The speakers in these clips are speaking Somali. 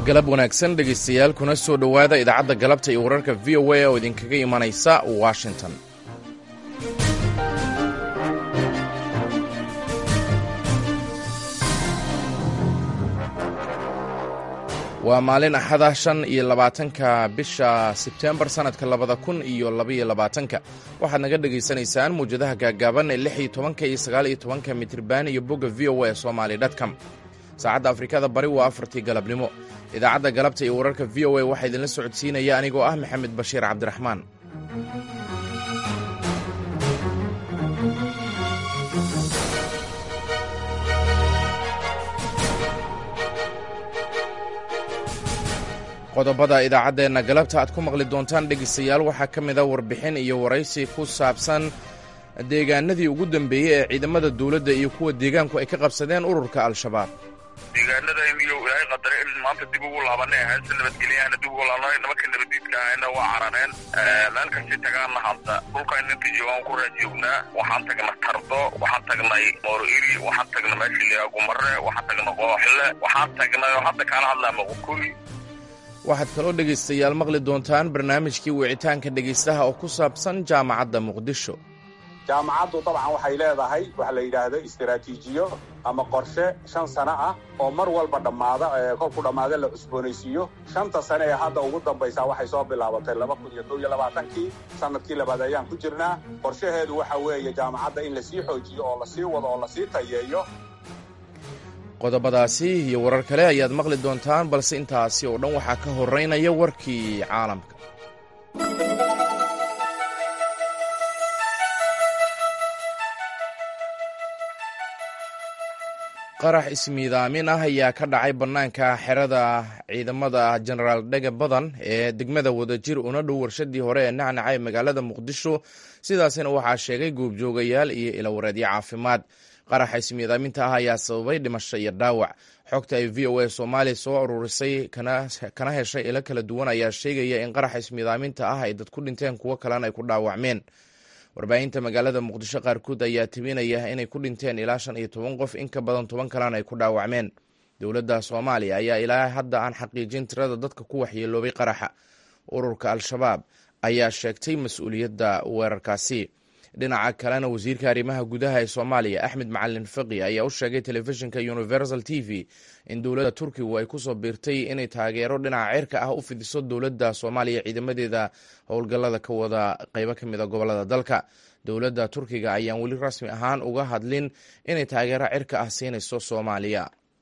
galab wanaagsan dhegaystayaal kuna soo dhowaada idaacadda galabta iyo wararka v o a oo idinkaga imanaysa washington waa maalin axada shan iyo labaatanka bisha sebtembar sannadka labada kun iyo labaiyo labaatanka waxaad naga dhegaysanaysaan muwjadaha gaaggaaban ee lix iyo tobanka iyo sagaal iyo tobanka mitriban iyo bogga v o a somali dtcom saacadda afrikada bari waa afartii galabnimo idaacadda galabta iyo wararka v o a waxaa idinla socodsiinaya anigoo ah maxamed bashiir cabdiraxmaan qodobada idaacaddeenna galabta aad ku maqli doontaan dhegaystayaal waxaa ka mid a warbixin iyo waraysi ku saabsan deegaanadii ugu dambeeyey ee ciidamada dowladda iyo kuwa deegaanku ay ka qabsadeen ururka al-shabaab deegaanada imiyo ilaahay qadare in maanta dib ugu laabanay ahayn si nabadgelyaana dib ugu laabanay nimanka nabadiidka ahayna waa carareen meel kastay tagaanna hadda dhulkan inta joogaan ku raajoognaa waxaan tagnay tardo waxaan tagnay mooroiri waxaan tagnay meesha liyaa gumare waxaan tagnay qooxle waxaan tagnay oo hadda kaala hadlaa maqukuri waxaad kaloo dhegaystayaal maqli doontaan barnaamijkii wicitaanka dhegaystaha oo ku saabsan jaamacadda muqdisho jaamacaddu dabcan waxay leedahay waxa la yidhaahdo istaraatiijiyo ama qorshe shan sano ah oo mar walba dhammaada kolku dhammaada la cusboonaysiiyo shanta sane ee hadda ugu dambaysaa waxay soo bilaabatay laba kun iyo kow iyo labaatankii sanadkii labaad ayaan ku jirnaa qorshaheedu waxa weeye jaamacadda in lasii xoojiyo oo lasii wado oo lasii tayeeyo qodobadaasi iyo warar kale ayaad maqli doontaan balse intaasi oo dhan waxaa ka horeynaya warkii caalamka qarax ismiidaamin ah ayaa ka dhacay bannaanka xerada ciidamada jenaraal dhega badan ee degmada wadajir una dhow warshadii hore ee nacnaca ee magaalada muqdisho sidaasina waxaa sheegay goobjoogayaal iyo ilawareedyo caafimaad qaraxa ismiidaaminta ah ayaa sababay dhimasho iyo dhaawac xogta ay v o a soomaaliya soo ururisay kana heshay ilo kala duwan ayaa sheegaya in qaraxa ismiidaaminta ah ay dad ku dhinteen kuwo kalena ay ku dhaawacmeen warbaahinta magaalada muqdisho qaarkood ayaa tibinaya inay ku dhinteen ilaa shan iyo toban qof in ka badan toban kalena ay ku dhaawacmeen dowladda soomaaliya ayaa ilaa hadda aan xaqiijin tirada dadka ku waxyeeloobay qaraxa ururka al-shabaab ayaa sheegtay mas-uuliyadda weerarkaasi dhinaca kalena wasiirka arrimaha gudaha ee soomaaliya axmed macalin faqi ayaa u sheegay telefishinka universal t v in dowladda turkigu ay kusoo biirtay inay taageero dhinaca cirka ah u fidiso dowladda soomaaliya ciidamadeeda howlgallada ka wada qeybo ka mid a gobolada dalka dowladda turkiga ayaan weli rasmi ahaan uga hadlin inay taageero cirka ah siinayso soomaaliya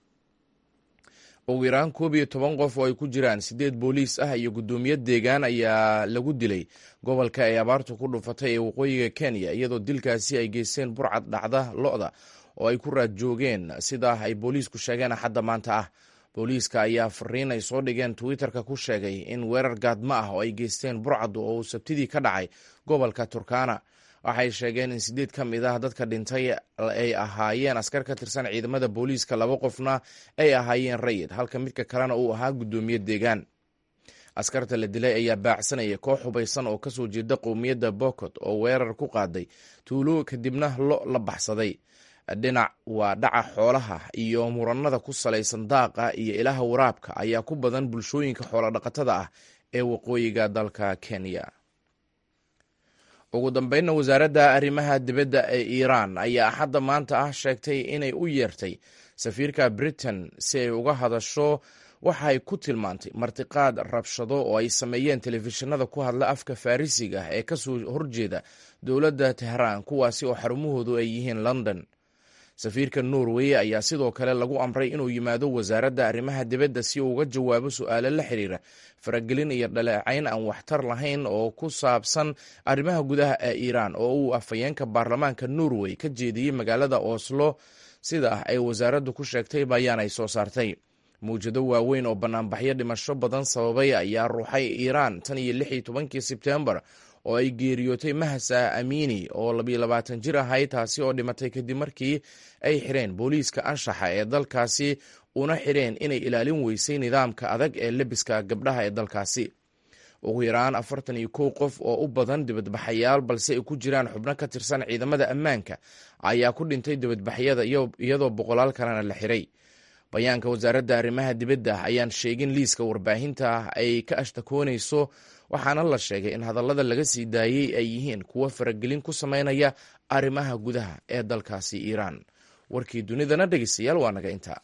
ugu yaraan koob iyo toban qof oo ay ku jiraan siddeed booliis ah iyo guddoomiye deegaan ayaa lagu dilay gobolka ay abaartu ku dhufatay ee waqooyiga kenya iyadoo dilkaasi ay geysteen burcad dhacda lo-da oo ay ku raad joogeen sidaa ay booliisku sheegeen axadda maanta ah booliiska ayaa fariin ay soo dhigeen twitterka ku sheegay in weerar gaadmo ah oo ay geysteen burcaddu oo uu sabtidii ka dhacay gobolka turkana waxay sheegeen in sideed ka mid ah dadka dhintay ay ahaayeen askar ka tirsan ciidamada booliiska laba qofna ay ahaayeen rayid halka midka kalena uu ahaa guddoomiye deegaan askarta la dilay ayaa baacsanaya koox hubaysan oo kasoo jeeda qowmiyadda bokot oo weerar ku qaaday tuulo kadibna lo la baxsaday dhinac waa dhaca xoolaha iyo muranada ku salaysan daaqa iyo ilaha waraabka ayaa ku badan bulshooyinka xoolodhaqatada ah ee waqooyiga dalka kenya ugu dambeynna wasaaradda arrimaha dibadda ee iiraan ayaa axadda maanta ah sheegtay inay u yeertay safiirka britain si ay uga hadasho waxa ay ku tilmaantay martiqaad rabshado oo ay sameeyeen telefishinada ku hadla afka farrisiga ee kasoo horjeeda dowladda tehraan kuwaasi oo xarumahoodu ay yihiin london safiirka norway ayaa sidoo kale lagu amray inuu yimaado wasaaradda arrimaha dibadda si uu uga jawaabo su-aalo la xiriira faragelin iyo dhaleecayn aan waxtar lahayn oo ku saabsan arrimaha gudaha ee iiraan oo uu afhayeenka baarlamaanka norway ka jeediyey magaalada oslo sida ay wasaaraddu ku sheegtay bayaan ay soo saartay mawjado waaweyn oo banaanbaxyo dhimasho badan sababay ayaa ruuxay iiraan tan iyo lix iyo tobankii sebtembar oo ay geeriyootay mahasa amiini oo labiyo labaatan jir ahayd taasi oo dhimatay kadib markii ay xireen booliiska anshaxa ee dalkaasi una xireen inay ilaalin weysay nidaamka adag ee lebiska gabdhaha ee dalkaasi ugu yaraan afartan iyo kow qof oo u badan dibadbaxayaal balse ay ku jiraan xubno ka tirsan ciidamada ammaanka ayaa ku dhintay dibadbaxyada iyadoo boqolaal kalena la xiray bayaanka wasaaradda arrimaha dibadda ayaan sheegin liiska warbaahinta ay ka ashtakoonayso waxaana la sheegay in hadallada laga sii daayey ay yihiin kuwo faragelin ku sameynaya arrimaha gudaha ee dalkaasi iiraan warkii dunidana dhegeystayaal waa naga intaa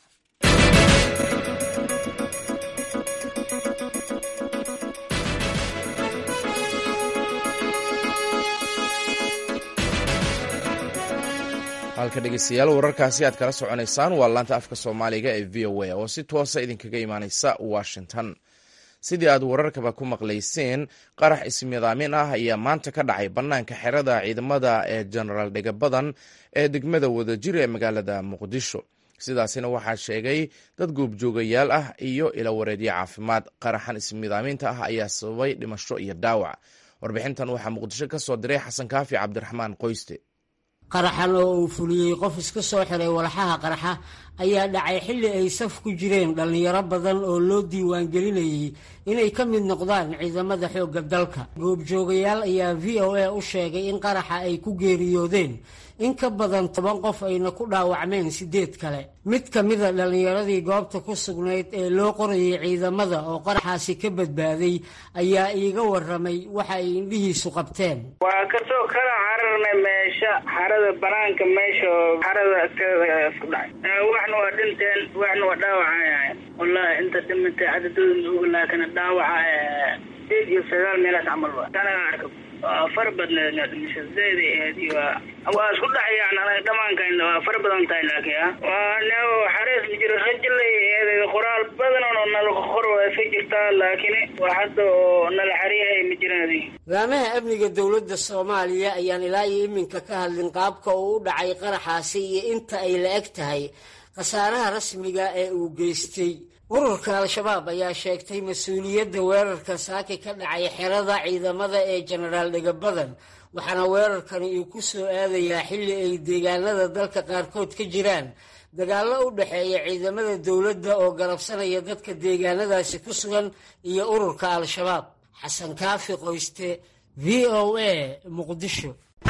halka dhegeystayaal wararkaasi aad kala soconaysaan waa laanta afka soomaaliga ee v o a oo si toosa idinkaga imaaneysa washington sidii aad wararkaba ku maqlayseen qarax ismidaamin ah ayaa maanta ka dhacay bannaanka xerada ciidamada ee genaraal dhegabadan ee degmada wadajir ee magaalada muqdisho sidaasina waxaa sheegay dad goobjoogayaal ah iyo ilawareedyo caafimaad qaraxan ismidaaminta ah ayaa sababay dhimasho iyo dhaawac warbixintan waxaa muqdisho ka soo diray xasan kaafi cabdiraxmaan qoyste qaraxan oo uu fuliyey qof iska soo xiray walxaha qaraxa ayaa dhacay xilli ay saf ku jireen dhallinyaro badan oo loo diiwaangelinayay inay ka mid noqdaan ciidamada xoogga dalka goobjoogayaal ayaa v o a u sheegay in qaraxa ay ku geeriyoodeen in ka badan toban qof ayna ku dhaawacmeen siddeed kale mid ka mida dhallinyaradii goobta ku sugnayd ee loo qorayay ciidamada oo qaraxaasi ka badbaaday ayaa iiga warramay waxa ay indhihiisu qabteen waa kasoo kala cararnay meesha xarada banaanka meesha xarada agteeda isku dhacay waxna waa dhinteen waxna waa dhaawacayahay wallahi inta dhimantay cadadooda maoga laakina dhaawaca sideed iyo sagaal meelaas camal wa tanaga arka waa far badneed dhimasho zayd ay ahayd iyo waa isku dhacayaan anaga dhamaankaina waa far badan tahay laakiin ah waa ne xarees ma jiro rajilay eeday qoraal badan oo nala qor waa iska jirtaa laakiin waa hadda oo nala xariyahay ma jiraan laamaha amniga dowladda soomaaliya ayaan ilaa iyo iminka ka hadlin qaabka uu u dhacay qaraxaasi iyo inta ay la eg tahay khasaaraha rasmiga ee uu geystay ururka al-shabaab ayaa sheegtay mas-uuliyadda weerarka saaki ka dhacay xerada ciidamada ee jenaraal dhegabadan waxaana weerarkani uu ku soo aadayaa xilli ay deegaanada dalka qaarkood ka jiraan dagaallo u dhexeeya ciidamada dowladda oo garabsanaya dadka deegaanadaasi ku sugan iyo ururka al-shabaab xasan kaafi qoyste v o a muqdisho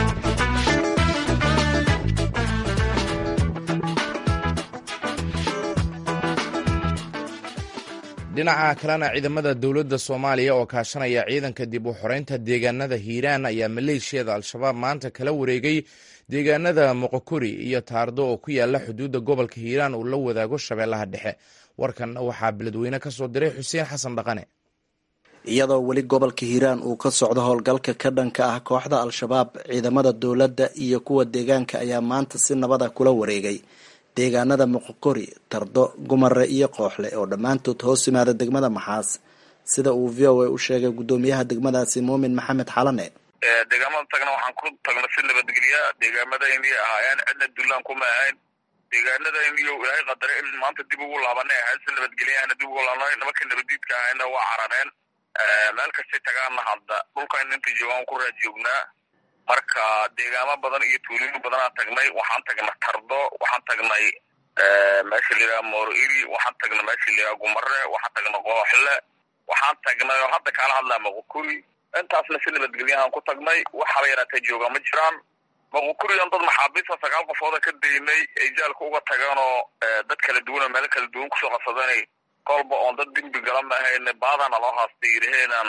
dhinaca kalena ciidamada dowladda soomaaliya oo kaashanaya ciidanka dib u xoreynta deegaanada hiiraan ayaa maleeshiyada al-shabaab maanta kala wareegay deegaanada moqokori iyo taardo oo ku yaala xuduudda gobolka hiiraan uu la wadaago shabeellaha dhexe warkan waxaa beledweyne ka soo diray xuseen xasan dhaqane iyadoo weli gobolka hiiraan uu ka socdo howlgalka ka dhanka ah kooxda al-shabaab ciidamada dowladda iyo kuwa deegaanka ayaa maanta si nabada kula wareegay deegaanada moqokori tardo gumare iyo kooxle oo dhammaantood hoos yimaada degmada maxaas sida uu v o a u sheegay guddoomiyaha degmadaasi muumin maxamed xalane deegaamada tagna waxaan ku tagna si nabadgelya deegaamadaynii ahaayeen cidna dulaan kuma ahayn deegaanadayniyo ilaahay qadare in maanta dib ugu laabanay ahayd si nabadgelyaana dib ugu laabnay nimanka nabadiidka ahayna waa carareen meel kastay tagaanna hadda dhulkan inta joogaan ku raad joognaa marka deegaamo badan iyo tuulimo badanaa tagnay waxaan tagnay tardo waxaan tagnay meesha layidhaha mooroiri waxaan tagnay meesha layidhaha gumare waxaan tagnay kooxle waxaan tagnay oo hadda kaala hadlaa moqokuri intaasna si nabadgelyahaan ku tagnay waxaba yaraatee joogaa ma jiraan moqokurigan dad maxaabiista sagaal qofooda ka daynay ay jaalka uga tageen oo dad kala duwan oo meelo kala duwan kusoo qabsadanay kolba oon dad dembi gala ma ahayne baadana loo haastay yidhaheenaan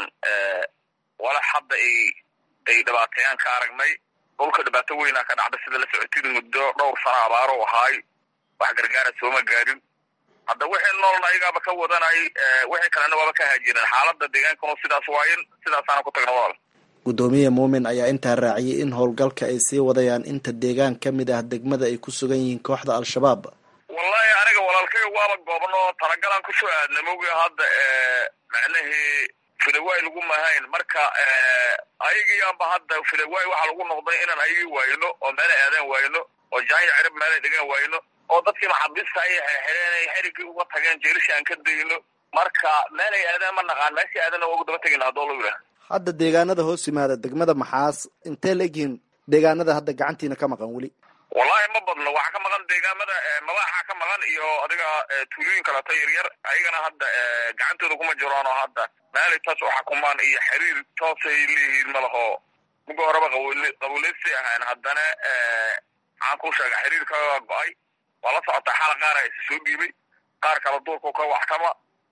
walax hadda ay ay dhibaateeyaan ka aragnay dhulka dhibaato weynaa ka dhacda sida la socotid muddo dhowr sano abaaro ahaay wax gargaara sooma gaarin hadda wixii noolna ayagaaba ka wadanay wixii kalena waaba ka haajireen xaalada deegaankanu sidaas waayin sidaasaana ku tagna walaal guddoomiye muumin ayaa intaa raaciyay in howlgalka ay sii wadayaan inta deegaan ka mid ah degmada ay ku sugan yihiin kooxda al-shabaab wallahi aniga walaalkay waaba goobno talagalaan kusoo aadna mogi hadda macnahii filawaay lagu mahayn marka ayagiiyaanba hadda filawaay waxaa lagu noqday inaan ayagii waayno oo meela aadaan waayno oo jaanya cirib meelay dhigaan waayno oo dadkii maxaabiista ayay xirxireen ay xerigii uga tageen jeelisha aan ka dayno marka meelay aadaan ma naqaan meeshii aadana waa ugu daba tegayna haddoo lagu yidhaha hadda deegaanada hoos yimaada degmada maxaas intee la egyihiin deegaanada hadda gacantiina ka maqan weli wallahi ma badno waxaa ka maqan deegaamada madaxa ka maqan iyo adiga tuulooyin kaleeto yaryar ayagana hadda gacantooda kuma jiraan oo hadda meelay taas u xakumaan iyo xiriir toosay leeyihiin malaho muga horeba qabuuleysi ahayn haddana maxaan ku sheega xiriir kaga go-ay waa la socotaa xaala qaara isa soo dhiibay qaar kala duurku ka waxkama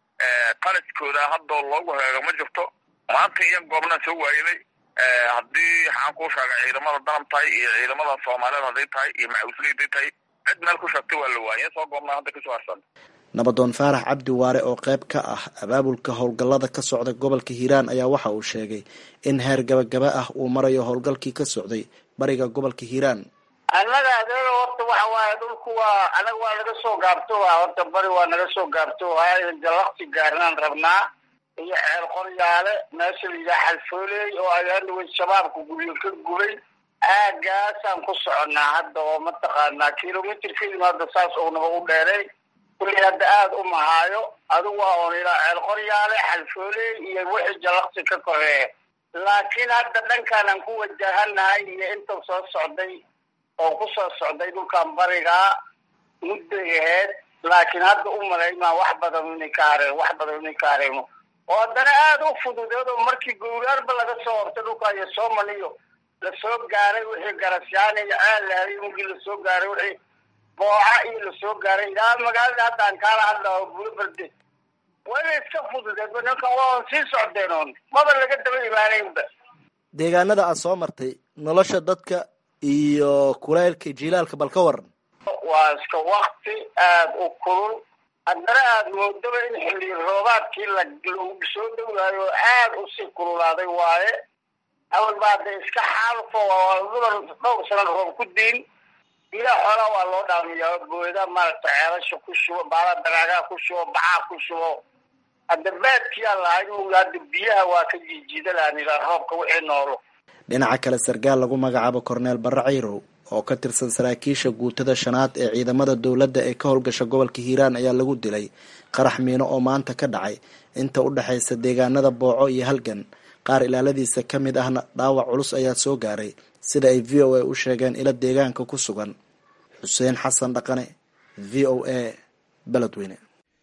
qalaskooda haddoo loogu heego ma jirto maanta iyo goobnaan soo waaynay haddii waxaan kuu sheegay ciidamada danab tahay iyo ciidamada soomaaliyeed hadday tahay iyo maxawisleyday tahay cid meel ku sheegtay waa la waayay soo goobnaa hadda kasoo harsan nabadoon faarax cabdi waare oo qayb ka ah abaabulka howlgallada ka socda gobolka hiiraan ayaa waxa uu sheegay in heer gabagaba ah uu marayo howlgalkii ka socday bariga gobolka hiiraan annaga adeega horta waxa waaye dhulku waa anaga waa naga soo gaabto horta bari waa naga soo gaabto jalakti gaarnaan rabnaa iyo xeel qoryaale meesha la yidhaha xalfooley oo ayaanawey shabaabka guryo ka gubay aagaasaan ku soconnaa hadda oo mataqaanaa kilomitrkeedima hadda saas ownaba u dheeray kulli hadda aada u mahaayo adigu waa oon ilaa ceel qoryaale xalfooley iyo wixii jalakti ka koreeya laakiin hadda dhankaanaan ku wajahanahay iyo inta soo socday oo ku soo socday dhulkan barigaa mudday aheyd laakiin hadda u malaymaa wax badan inay ka hareen wax badan inay ka hareeno oo haddana aada u fududeed oo markii gowraarba laga soo hortay dhulka iyo soomaliyo lasoo gaaray wixii garasyaani iyo ceel lahay mugii lasoo gaaray wixii booca iyo lasoo gaaray ilaa magaalada haddaan kaala hadlao bulo berde waa inay iska fududeed ninkan waa on sii socdeen oon maba laga daba imaanaynba deegaanada aad soo martay nolosha dadka iyo kulaylka jilaalka bal ka waran waa iska wakti aada u kulul haddana aada moodaba in xilli roobaadkii la lagu soo dhowaayo aada usii kululaaday waaye awal ba hadda iska xaalfo mudan dhowr sana roob ku diin ilaa xoolaa waa loo dhaamiyaa booda maaragta ceelasha ku shubo baala daraagaa ku shubo bacaa ku shubo hadda baadkiyaa lahay mug hadda biyaha waa ka jiijiida lahan ilaa roobka wixii noolo dhinaca kale sarkaal lagu magacaabo korneel barre cayrow oo ka tirsan saraakiisha guutada shanaad ee ciidamada dowladda ee ka howlgasha gobolka hiiraan ayaa lagu dilay qarax miino oo maanta ka dhacay inta u dhexaysa deegaanada booco iyo halgan qaar ilaaladiisa ka mid ahna dhaawac culus ayaa soo gaaray sida ay v o a u sheegeen ilo deegaanka ku sugan xuseen xasan dhaqane v o a beledweyne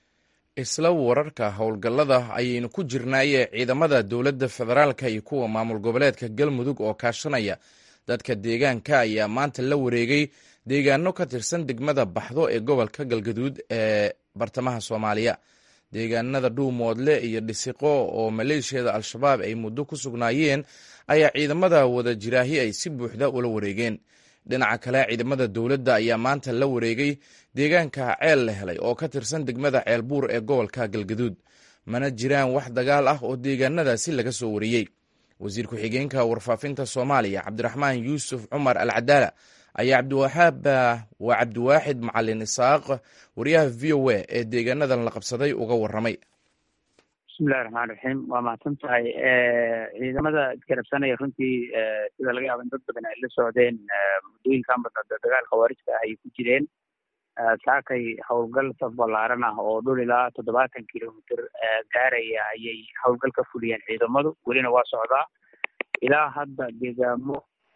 isla wararka howlgallada ayaynu ku jirnaaye ciidamada dowladda federaalka iyo kuwa maamul goboleedka galmudug oo kaashanaya dadka deegaanka ayaa maanta la wareegay deegaano ka tirsan degmada baxdo ee gobolka galgaduud ee bartamaha soomaaliya deegaanada dhuumoodle iyo dhisiqo oo maleeshiyada al-shabaab ay muddo ku sugnaayeen ayaa ciidamada wada jiraahi ay si buuxda ula wareegeen dhinaca kale ciidamada dowladda ayaa maanta la wareegay deegaanka ceel la helay oo ka tirsan degmada ceel buur ee gobolka galgaduud mana jiraan wax dagaal ah oo deegaanadaasi laga soo wariyey wasiir ku-xigeenka warfaafinta soomaaliya cabdiraxmaan yuusuf cumar al cadaala ayaa cabdiwahaab waa cabdiwaaxid macalin isaaq wariyaha v o a ee deegaanadan la qabsaday uga waramay bismillahi raxmaan raxiim waa mahadsan tahay ciidamada isgarabsanaya runtii sida laga yaaba in dad badan ay la socdeen muddooyinkan badan dagaal khawaarijka ah ayay ku jireen saakay howlgal saf ballaaran ah oo dhul ilaa toddobaatan kilomitr gaaraya ayay howlgal ka fuliyeen ciidamadu welina waa socdaa ilaa hadda deegaamo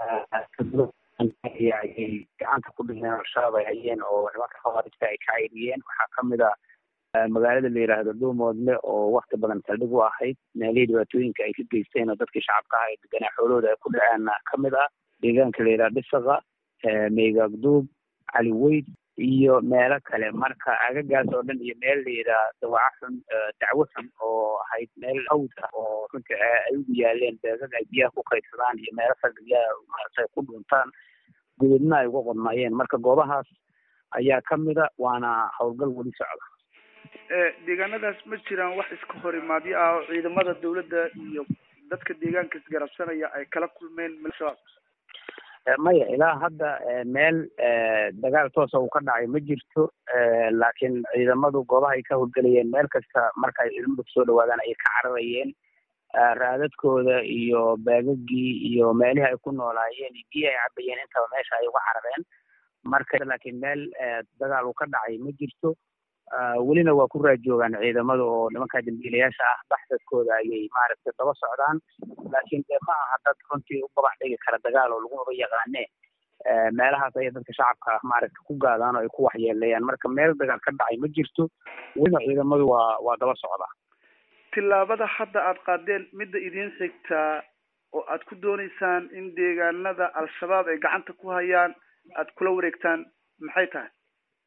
ayay gacanta ku dhigeen al-shabaab ay hayeen oo nimanka khawaarijka ay ka cayriyeen waxaa kamid a magaalada la yidhaahdo dhuumoodle oo wakti badan saldhig u ahayd meelihii dhibaatooyinka ay ka geysteen oo dadkii shacabka ah ee deganaa xoolahooda ay ku dhaceenna kamid ah deegaanka la yidhahdo dhisaqa meygagduub cali weyd iyo meelo kale marka agagaas oo dhan iyo meel la yidhaha dawaco xun dacwo xun oo ahayd meel hawd ah oo runtii ay ugu yaaleen beegag ay biyaha ku kaydsadaan iyo meelo saldhigyaha maaragtay ku dhuntaan gudubna ay uga qodnaayeen marka goobahaas ayaa kamida waana howlgal weli socda deegaanadaas ma jiraan wax iska hor imaadyo ah oo ciidamada dowladda iyo dadka deegaanka isgarabsanaya ay kala kulmeen al-shabaab maya ilaa hadda meel dagaal toosa uu ka dhacay ma jirto laakiin ciidamadu goobaha ay ka howlgelayeen meel kasta marka ay ciidamadu kusoo dhawaadaan ayay ka cararayeen raadadkooda iyo baagagii iyo meelihii ay ku noolaayeen iyo biyi ay cabayeen intaba meesha ay uga carareen marka laakiin meel dagaal uu ka dhacay ma jirto welina waa ku raajoogaan ciidamada oo nimanka dambiilayaasha ah baxsadkooda ayay maaragtay daba socdaan laakiin dee ma aha dad runtii u gabax dhigi kara dagaal oo lagumaba yaqaane meelahaas ayay dadka shacabka ah maaragta ku gaadaan oo ay ku waxyeeleeyaan marka meel dagaal ka dhacay ma jirto welina ciidamadu waa waa daba socdaa tillaabada hadda aada qaadeen midda idiin xigtaa oo aad ku dooneysaan in deegaanada al-shabaab ay gacanta ku hayaan aada kula wareegtaan maxay tahay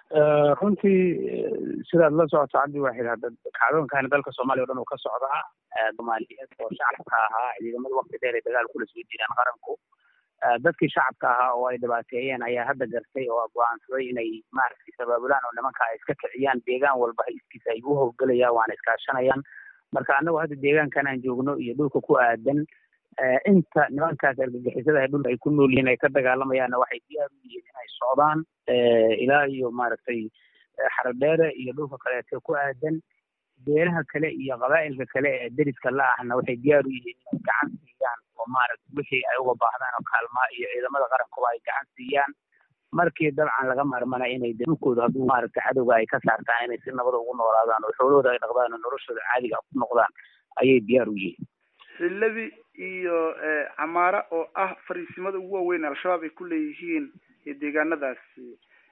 runtii sidaad la socoto cabdi waaxid hadda kacdoonkaani dalka soomaaliya o dhan uu ka socdaa soomaaliyeed oo shacabka ahaa ciidamada wakti dheer ay dagaal kula soo jiraan qaranku dadkii shacabka ahaa oo ay dhibaateeyeen ayaa hadda gartay oo go-aansaday inay maaragtay sabaabulaan oo nimanka ay iska kiciyaan deegaan walba iskiisa ay u howlgelayaan waana iskaashanayaan marka annagu hadda deegaankan aan joogno iyo dhulka ku aadan inta nimankaas argagixisada ee dhulka ay ku nool yihiin ay ka dagaalamayaanna waxay diyaar u yihiin inay socdaan ilaa iyo maaragtay xaradheere iyo dhulka kaleeto ku aadan beelaha kale iyo qabaa'ilka kale ee deriska la ahna waxay diyaar u yihiin inay gacan siiyaan oo maaragtay wixii ay uga baahdaan oo kaalmaa iyo ciidamada qarankuba ay gacan siiyaan markii dabcan laga marmana inay dhulkooda hadduu maaragtay cadowga ay ka saartaan inay si nabada ugu noolaadaan oo xoolahooda ay dhaqdaan oo noloshooda caadiga ku noqdaan ayay diyaar u yihiin xillabi iyo camaara oo ah fariisimada ugu waaweyn al-shabaab ay ku leeyihiin deegaanadaasi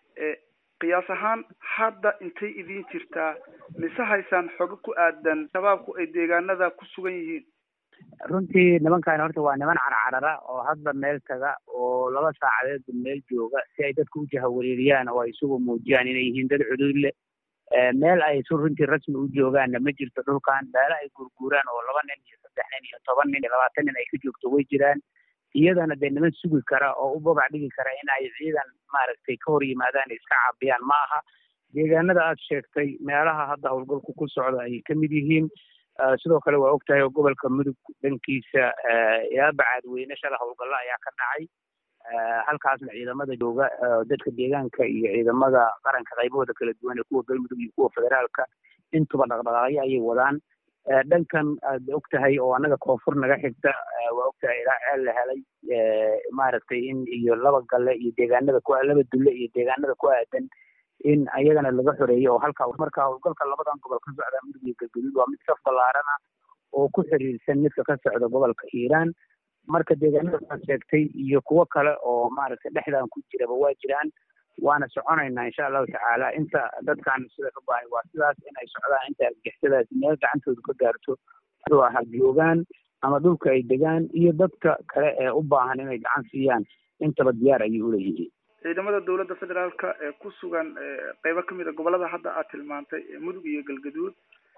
qiyaas ahaan hadda intay idin jirtaa mise haysaan xogo ku aadan shabaabku ay deegaanada ku sugan yihiin runtii nimankaani horta waa niman carcarara oo hadba meel taga oo laba saacadeedba meel jooga si ay dadka u jahawareeriyaan oo ay isugu muujiyaan inay yihiin dad cuduud leh meel ay su runtii rasmi u joogaanna ma jirto dhulkan meelo ay gurguuraan oo laba nin iyo saddex nin iyo toban nin iyo labaatan nin ay ka joogto way jiraan iyadana dee niman sugi kara oo u babac dhigi kara in ay ciidan maaragtay ka hor yimaadaan iska caabiyaan ma aha deegaanada aad sheegtay meelaha hadda howlgalku ku socda ayay ka mid yihiin sidoo kale waa og tahay oo gobolka mudug dhankiisa ilaa bacaadweyne shala howlgallo ayaa ka dhacay halkaasna ciidamada jooga dadka deegaanka iyo ciidamada qaranka qaybahooda kala duwan ee kuwa galmudug iyo kuwa federaalka intuba dhaqdhaqaaqyo ayay wadaan dhankan aad og tahay oo annaga koonfur naga xigta waa og tahay ilaa ceel la helay maaragtay in iyo laba galle iyo deegaanada ku laba dulle iyo deegaanada ku aadan in ayagana laga xoreeyo oo halka marka howlgalka labadan gobol ka socda mudug iyo galgaduud waa mid saf ballaarana oo ku xiriirsan midka ka socda gobolka hiiraan marka deegaanada aad sheegtay iyo kuwo kale oo maaragtay dhexdan ku jiraba waa jiraan waana soconaynaa insha allahu tacaala inta dadkan sida ka bahay waa sidaas inay socdaan inta argixisadaas meel gacantooda ka gaarto muxuu ahaa joogaan ama dhulka ay degaan iyo dadka kale ee u baahan inay gacan siiyaan intaba diyaar ayay uleeyihiin ciidamada dowladda federaalka ee ku sugan qeybo kamid a gobolada hadda aad tilmaantay mudug iyo galgaduud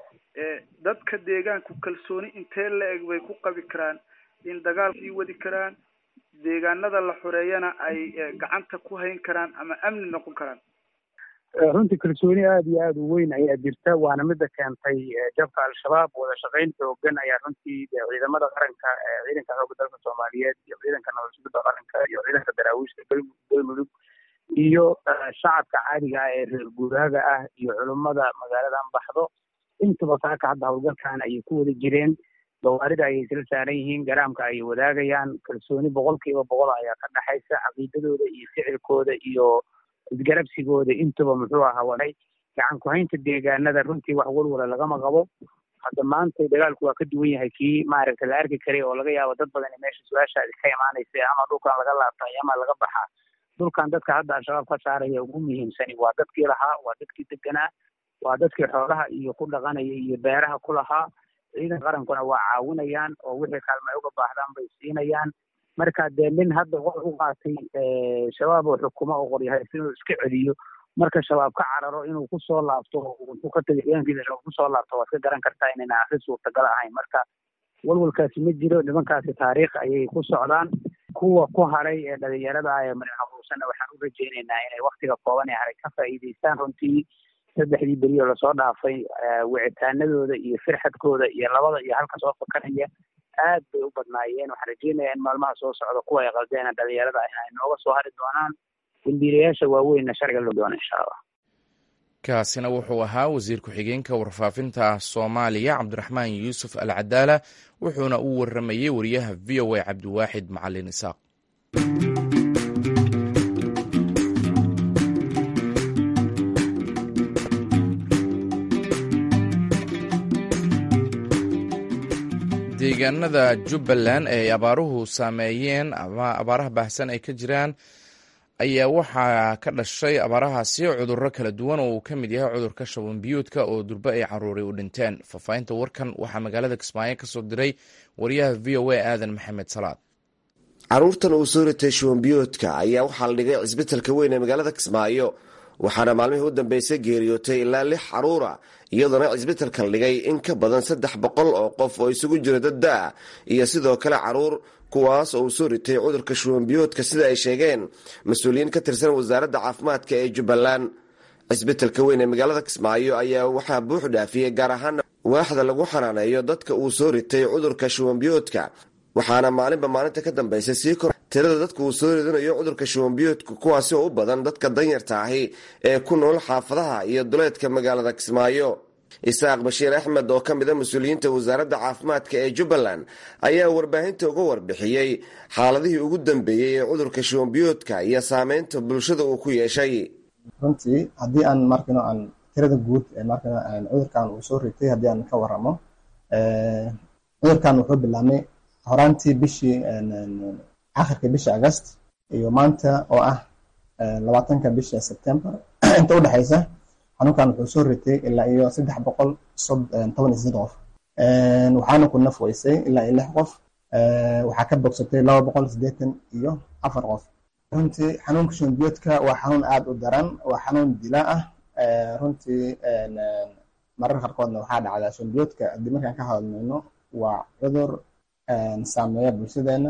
dadka deegaanku kalsooni intee la eg bay ku qabi karaan in dagaal sii wadi karaan deegaanada la xoreeyana ay gacanta ku hayn karaan ama amni noqon karaan runtii kalsooni aada iyo aada u weyn ayaa jirta waana mida keentay jabka al-shabaab wada shaqayn xoogan ayaa runtii ciidamada qaranka ciidanka xooga dalka soomaaliyeed iyo ciidanka nabadsuguda qaranka iyo ciidanka daraawiishta galmudug iyo shacabka caadiga ah ee reer guuraaga ah iyo culummada magaaladan baxdo intaba saaka hadda howlgalkan ayay ku wada jireen gawaarida ayay isla saaran yihiin garaamka ayay wadaagayaan kalsooni boqol kiiba boqol ayaa ka dhexaysa caqiidadooda iyo ficilkooda iyo isgarabsigooda intuba muxuu ahaa waday gacan ku-haynta deegaanada runtii wax walwala lagama qabo hadda maanta dagaalku waa ka duwan yahay kii maaragta la arki karay oo laga yaabo dad badan meesha su-aashaadi ka imaanaysa ama dhulkan laga laabtay ama laga baxaa dhulkan dadka hadda al-shabaab ka saaraya ugu muhiimsani waa dadkii lahaa waa dadkii deganaa waa dadkii xoolaha iyo ku dhaqanaya iyo beeraha ku lahaa ciidan qarankuna waa caawinayaan oo wixii kaalma ay uga baahdaan bay siinayaan marka dee nin hadda qor u qaatay shabaab oo xukumo oo qoryahay inuu iska celiyo marka shabaab ka cararo inuu kusoo laabto wuxuu ka tagay ciidankiisa shabaab kusoo laabto waad ka garan kartaa inayna arrin suurtagal ahayn marka walwalkaasi ma jiro nimankaasi taariikh ayay ku socdaan kuwa ku haray ee dhalinyarada ah ee marin habuusanna waxaan u rajaynaynaa inay waktiga kooban ee haray ka faa'iidaystaan runtii saddexdii beri oo lasoo dhaafay wicitaanadooda iyo firxadkooda iyo labada iyo halka soo fakaraya aad bay u badnaayeen waxaan rajeynayaa in maalmaha soo socda kuwa ay qaldeen dhalinyarada ah ay nooga soo hari doonaan dambiilayaasha waaweynna sharciga loo doona insha allah kaasina wuxuu ahaa wasiir ku-xigeenka warfaafinta soomaaliya cabdiraxmaan yuusuf al cadaala wuxuuna u waramayey wariyaha v o a cabdiwaaxid macalin isaaq deegaanada jubbaland ee ay abaaruhu saameeyeen ama abaaraha baahsan ay ka jiraan ayaa waxaa ka dhashay abaarahaasi cudurro kala duwan oo uu ka mid yahay cudurka shaban biyuudka oo durbe ay caruuray u dhinteen faahfaahinta warkan waxaa magaalada kismaayo kasoo diray wariyaha v o a aadan maxamed salaad caruurtan uu soo ritay shubanbiyoodka ayaa waxaa la dhigay cisbitalka weyn ee magaalada kismaayo waxaana maalmihii u dambeysay geeriyootay ilaa lix caruura iyadoona cisbitalka la dhigay in ka badan saddex boqol oo qof oo isugu jira dad da-a iyo sidoo kale caruur kuwaas oo uu soo ritay cudurka shuwanbiyoodka sida ay sheegeen mas-uuliyiin ka tirsan wasaaradda caafimaadka ee jubbaland cisbitalka weyn ee magaalada kismaayo ayaa waxaa buux dhaafiyey gaar ahaan waaxda lagu xanaaneeyo dadka uu soo ritay cudurka shuwanbiyoodka waxaana maalinba maalinta ka dambaysa sii kor tirada dadka uu soo ridanayo cudurka shuwanbiyoodka kuwaasi oo u badan dadka danyarta ahi ee ku nool xaafadaha iyo duleedka magaalada kismaayo isaaq bashiir axmed oo ka mid a mas-uuliyiinta wasaaradda caafimaadka ee jubbaland ayaa warbaahinta uga warbixiyey xaaladihii ugu dambeeyey ee cudurka shuwanbiyoodka iyo saameynta bulshada uu ku yeeshay runtii haddii aan markano aan tirada guud ee markano cudurkan uu soo ritay haddii aan ka waramo cudurkan wuxuu bilaabmay horaantii bishii akhirka bisha agast iyo maanta oo ah labaatanka bisha september inta udhexaysa xanuunkan wuxuu soo ritay ilaa iyo saddex boqol toban iyo sideed qof waxaana ku naf weysay ilaa iyo lix qof waxaa ka bogsatay laba boqol siddeetan iyo afar qof runtii xanuunka shuunbiyoodka waa xanuun aada u daran waa xanuun dila ah runtii marar qaarkoodna waxaa dhacdaa shuunbiyoodka haddii markaan ka hadalmayno waa cudur saameeya bulshadeena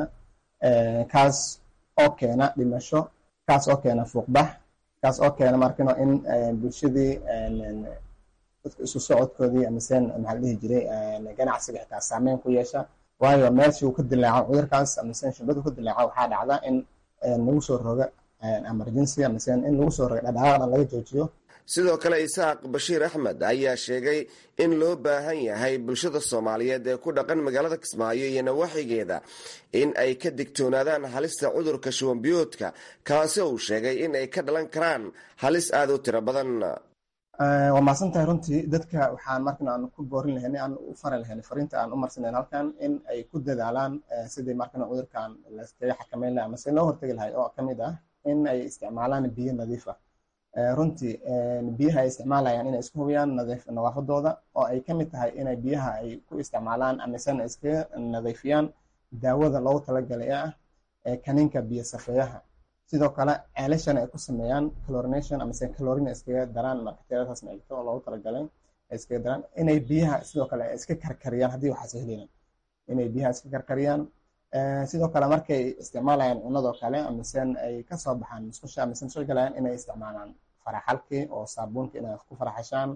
kaas oo keena dhimasho kaas oo keena fuuqbax kaas oo keena markano in bulshadii dadka isu socodkoodii amaseen maxaa la dhihi jiray ganacsiga xitaa saameyn ku yeesha waayo meeshii uu ka dilaaco cudurkaas amaseen shumbadu ka dilaaco waxaa dhacda in lagu soo roga emergency amaseen in lagu soo roga dhadhaaqna laga joojiyo sidoo kale isaaq bashiir axmed ayaa sheegay in loo baahan yahay bulshada soomaaliyeed ee ku dhaqan magaalada kismaayo iyo nawaaxigeeda in ay ka digtoonaadaan halista cudurka shuwanbiyoodka kaasi uu sheegay in ay ka dhalan karaan halis aada u tiro badan waa mahadsan tahay runtii dadka waxaan markan aan ku boorin lahayn aan u fari lahayn fariinta aan u marsanayn halkan in ay ku dadaalaan sidii markan cudurkan laskaga xakameyn lahaa amase loo hortegi lahay oo kamid ah in ay isticmaalaan biyo nadiif ah runtii biyaha ay isticmaalayaan inay isku hubiyaan nadaafadooda oo ay kamid tahay inay biyaha ay ku isticmaalaan amasena iskaga nadiifiyaan daawada loogu talagalay ee ah kaniinka biyo safeeyaha sidoo kale ceelashana ay ku sameeyaan clorination amase clorin iskaga daraan bakteeriyadaas meelto oo loogu talagalay iskaga daraan inay biyaha sidoo kale iska karkariyaan haddii waxaas helayaan inay biyaha iska karkariyaan sidoo kale markay isticmaalayaan cunadoo kale amisen ay kasoo baxaan musqusha amisen soo galayaan inay isticmaalaan faraxalkii oo saabuunka inay ku faraxashaan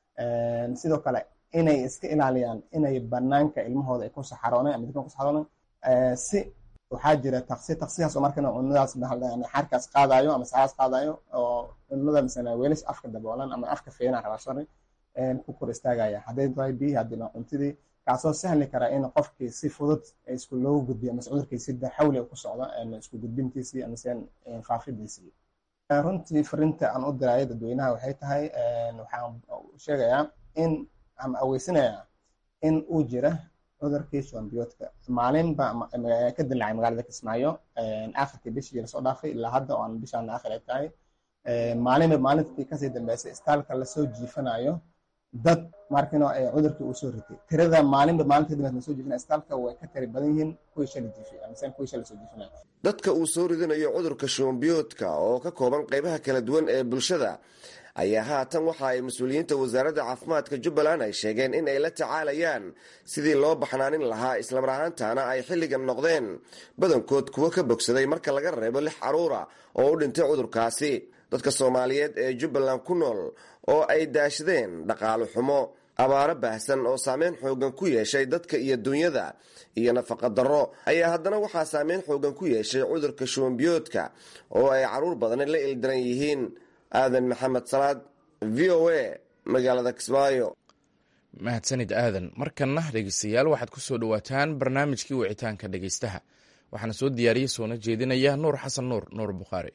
sidoo kale inay iska ilaaliyaan inay banaanka ilmahooda ay ku saxarooneen ama dadkan ku saxarooneen si waxaa jira taksi taksigaas oo markana cunadaas xarkaas qaadayo ama saxaas qaadayo oo cunada misana weelish afka daboolan ama afka feena rabaa sorry ku kor istaagaya hadday tahay biyihii haddii cuntidii kaasoo sahli kara in qofkii si fudud isku loogu gudbiyo amase cudurkii si xawli ku socdo isku gudbintiisii amase faafidiisii runtii fariinta aan u diraayo dadweynaha waxay tahay waxaan sheegayaa in ama aweysinayaa in uu jira cudurkii shuwanbiyoodka maalinba ka dilaacay magaalada kismaayo akhirkii bishii lasoo dhaafay ilaa hadda oo aan bishaan aakhir ay tahay maalinba maalintii kasii dambeysay istaalka lasoo jiifanayo dad markino cudurkii uu soo ritay tirada maalinba maalinta dambeed lasoo jiifinayo istaalka way ka tiri badan yihiin kuwii shalay jiifay amase kuwii shalay soo jiifinayo dadka uu soo ridanayo cudurka shuwanbiyoodka oo ka kooban qaybaha kala duwan ee bulshada ayaa haatan waxa ay mas-uuliyiinta wasaaradda caafimaadka jubbaland ay sheegeen in ay la tacaalayaan sidii loo baxnaanin lahaa islamar ahaantaana ay xilligan noqdeen badankood kuwo ka bogsaday marka laga reebo lix caruura oo u dhintay cudurkaasi dadka soomaaliyeed ee jubbaland ku nool oo ay daashadeen dhaqaalo xumo abaaro baahsan oo saameyn xoogan ku yeeshay dadka iyo dunyada iyo nafaqa darro ayaa haddana waxaa saameyn xoogan ku yeeshay cudurka shuwanbiyoodka oo ay caruur badani la ildaran yihiin aadan maxamed salaad v o a magaalada kismaayo mahadsanid aadan markanna dhegeystayaal waxaad ku soo dhowaataan barnaamijkii wicitaanka dhegeystaha waxaana soo diyaariyey soona jeedinaya nuur xasan nuur nuur bukhaari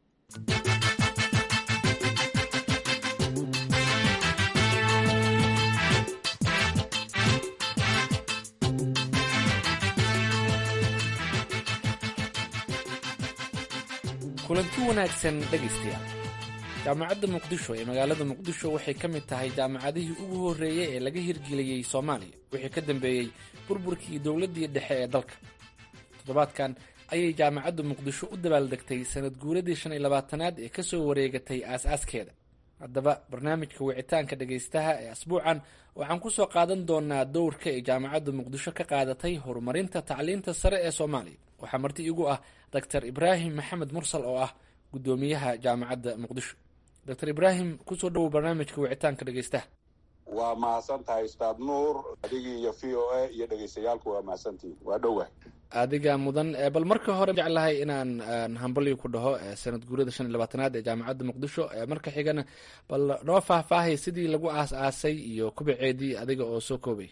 kulanti wanaagsan dhegaystayaal jaamacadda muqdisho ee magaalada muqdisho waxay ka mid tahay jaamacadihii ugu horreeyey ee laga hirgeliyey soomaaliya wixii ka dambeeyey burburkii dowladdii dhexe ee dalka toddobaadkan ayay jaamacadda muqdisho u dabaaldegtay sanad guuradii shan iyo labaatanaad ee kasoo wareegatay aas-aaskeeda haddaba barnaamijka wicitaanka dhegaystaha ee asbuucan waxaan kusoo qaadan doonaa dowrka ay jaamacadda muqdisho ka qaadatay horumarinta tacliinta sare ee soomaaliya waxaa marti igu ah doctor ibraahim maxamed mursal oo ah guddoomiyaha jaamacadda muqdisho doctor ibraahim kusoo dhowow barnaamijka wicitaanka dhegaystaha waa mahadsan tahay ustaad nuur adigii iyo v o a iyo dhegaystayaalku waa mahadsantihin waa dhowah adiga mudan bal marka hore jeclahay inaan hambalyo ku dhaho sanad guurada shan iyo labaatanaad ee jaamacadda muqdisho marka xigana bal noo faahfaahay sidii lagu aas-aasay iyo kubaceedii adiga oo soo koobay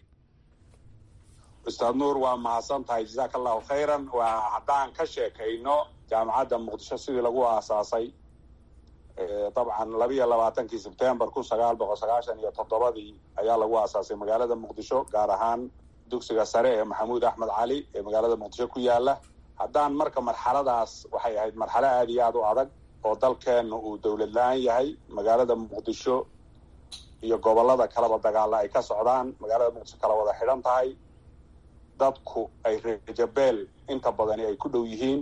ustaad nuur waa mahadsan tahay jazaaka allahu khayran waa haddaan ka sheekayno jaamacadda muqdisho sidii lagu aasaasay dabcan labiiyo labaatankii sebtembar kun sagaal boqol sagaashan iyo toddobadii ayaa lagu aasaasay magaalada muqdisho gaar ahaan dugsiga sare ee maxamuud axmed cali ee magaalada muqdisho ku yaala haddaan marka marxaladaas waxay ahayd marxalo aada iyo aada u adag oo dalkeenna uu dowlad la-aan yahay magaalada muqdisho iyo gobolada kaleba dagaalla ay ka socdaan magaalada muqdisho kala wada xidhan tahay dadku ay rejabeel inta badani ay ku dhow yihiin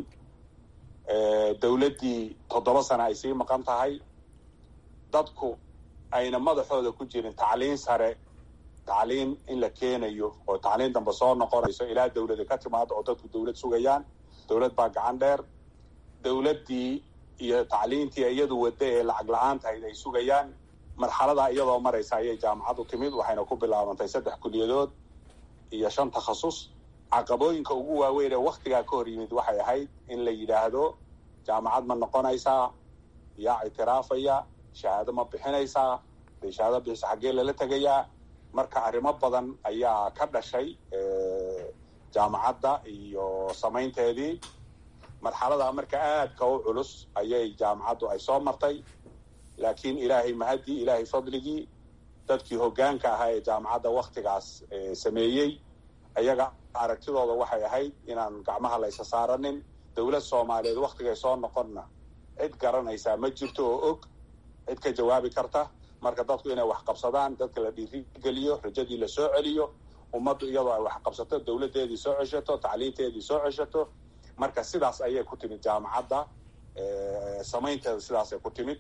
dowladdii toddoba sano ay sii maqan tahay dadku ayna madaxooda ku jirin tacliin sare tacliin in la keenayo oo tacliin dambe soo noqonayso ilaa dowlada ka timaado oo dadku dowlad sugayaan dowlad baa gacan dheer dowladdii iyo tacliintii iyadu wadda ee lacag la-aan tahayd ay sugayaan marxaladaa iyadoo maraysa ayay jaamacad u timid waxayna ku bilaabantay saddex kuliyadood iyo shan takhasus caqabooyinka ugu waaweyn ee waktigaa ka hor yimid waxay ahayd in la yidhaahdo jaamacad ma noqonaysaa yaa ictiraafaya shahaado ma bixinaysaa dee shahaado bixisa xaggee lala tegayaa marka arrimo badan ayaa ka dhashay jaamacadda iyo samaynteedii marxaladaa marka aadka u culus ayay jaamacaddu ay soo martay laakiin ilaahay mahadii ilaahay fadligii dadkii hoggaanka ahaa ee jaamacadda waktigaas sameeyey ayaga aragtidooda waxay ahayd inaan gacmaha laysa saaranin dowlad soomaaliyeed waktigay soo noqonna cid garanaysaa ma jirto oo og cid ka jawaabi karta marka dadku inay wax qabsadaan dadka la dhiirigeliyo rajadii la soo celiyo ummaddu iyadoo ay wax qabsato dowladdeedii soo ceshato tacliinteedii soo ceshato marka sidaas ayay ku timid jaamacadda samaynteeda sidaasay ku timid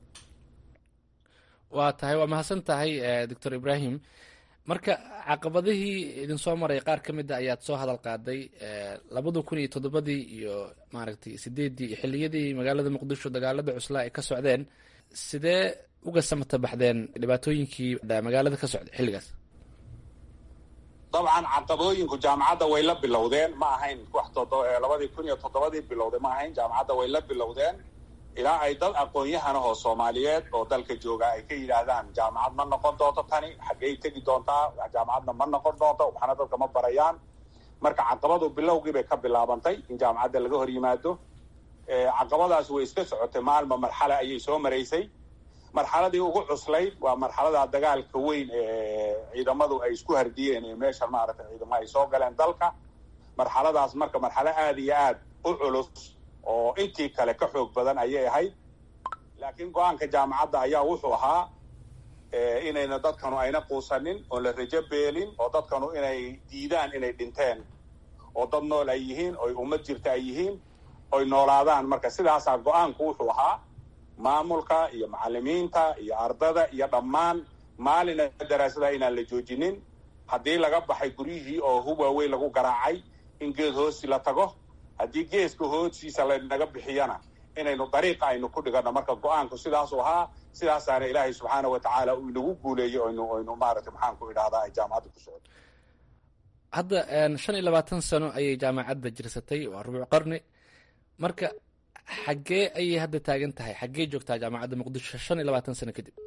waa tahay waa mahadsan tahay doctor ibrahim marka caqabadihii idin soo maray qaar ka mid a ayaad soo hadal qaaday labada kun iyo toddobadii iyo maaragtay sideeddii iyo xilliyadii magaalada muqdisho dagaalada cuslaa ay ka socdeen sidee uga samata baxdeen dhibaatooyinkii magaalada ka socday xilligaas dabcan caqabooyinku jaamacadda way la bilowdeen ma ahayn wax labadii kun iyo toddobadii bilowday ma ahayn jaamacadda way la bilowdeen ilaa ay dad aqoon-yahanahoo soomaaliyeed oo dalka jooga ay ka yidhaahdaan jaamacad ma noqon doonto tani xaggey tegi doontaa jaamacadna ma noqon doonto waxna dadka ma barayaan marka caqabadu bilowgii bay ka bilaabantay in jaamacadda laga hor yimaado caqabadaas way iska socotay maalma marxale ayay soo maraysay marxaladii ugu cuslayd waa marxalada dagaalka weyn ee ciidamadu ay isku hardiyeen ee meesha maaragtay ciidamo ay soo galeen dalka marxaladaas marka marxalo aada iyo aad u culus oo intii kale ka xoog badan ayay ahayd laakiin go-aanka jaamacadda ayaa wuxuu ahaa inayna dadkanu ayna quusanin oon la rajo beelin oo dadkanu inay diidaan inay dhinteen oo dad nool ay yihiin oy ummad jirta ay yihiin oy noolaadaan marka sidaasaa go-aanku wuxuu ahaa maamulka iyo macalimiinta iyo ardada iyo dhammaan maalina daraasada inaan la joojinin haddii laga baxay guryihii oo hub waaweyn lagu garaacay in geed hoosi la tago haddii geeska hoosiisa laynaga bixiyana inaynu dariiqa aynu ku dhigano marka go-aanku sidaasuu ahaa sidaasaana ilaahay subxaana wa tacaala uu inagu guuleeyey oynu oynu maaragtay maxaan ku idhahdaa ay jaamacadda ku socoto hadda shan iyo labaatan sano ayay jaamacadda jirsatay waa rubuuc qarni marka xaggee ayay hadda taagan tahay xaggee joogtaa jaamacadda muqdisho shan iyo labaatan sano kadib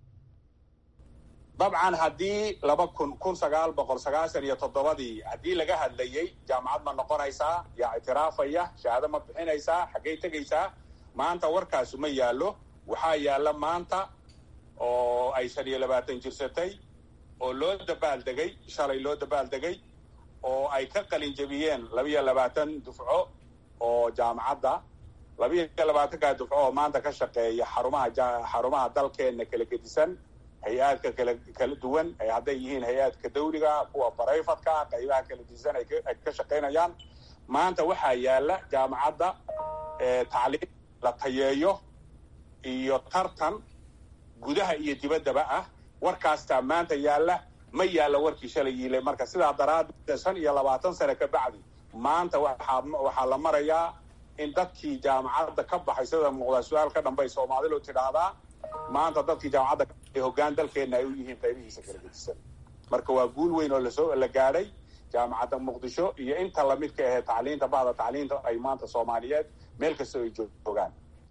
dabcan haddii laba kun kun sagaal boqol sagaashan iyo toddobadii haddii laga hadlayey jaamacad ma noqonaysaa yaa ictiraafaya shahaado ma bixinaysaa xaggey tegaysaa maanta warkaasu ma yaallo waxaa yaalla maanta oo ay shan iyo labaatan jirsatay oo loo dabaaldegay shalay loo dabaaldegay oo ay ka qalin jebiyeen labiyo labaatan dufco oo jaamacadda labiyo labaatankaa dufco oo maanta ka shaqeeya xarumaha xarumaha dalkeenna kala gedisan hay-aadka kala kala duwan hadday yihiin hay-aadka dawliga kuwa barayfadka qaybaha kala disan ay ka shaqaynayaan maanta waxaa yaalla jaamacadda tacliim la tayeeyo iyo tartan gudaha iyo dibaddaba ah warkaastaa maanta yaalla ma yaalla warkii shalay yiilay marka sidaa daraaddeed shan iyo labaatan sane ka bacdi maanta waxaa waxaa la marayaa in dadkii jaamacadda ka baxay sida muuqdaa su-aal ka dhambay soomaalidu tidhaahdaa maanta dadkii jaamacadda hoggaan dalkeenna ay u yihiin qaybihiisa kala gedisan marka waa guul weyn oo lasoo la gaadhay jaamacadda muqdisho iyo inta lamidka ahee tacliinta bahda tacliinta ay maanta soomaaliyeed meel kasta ay joogaan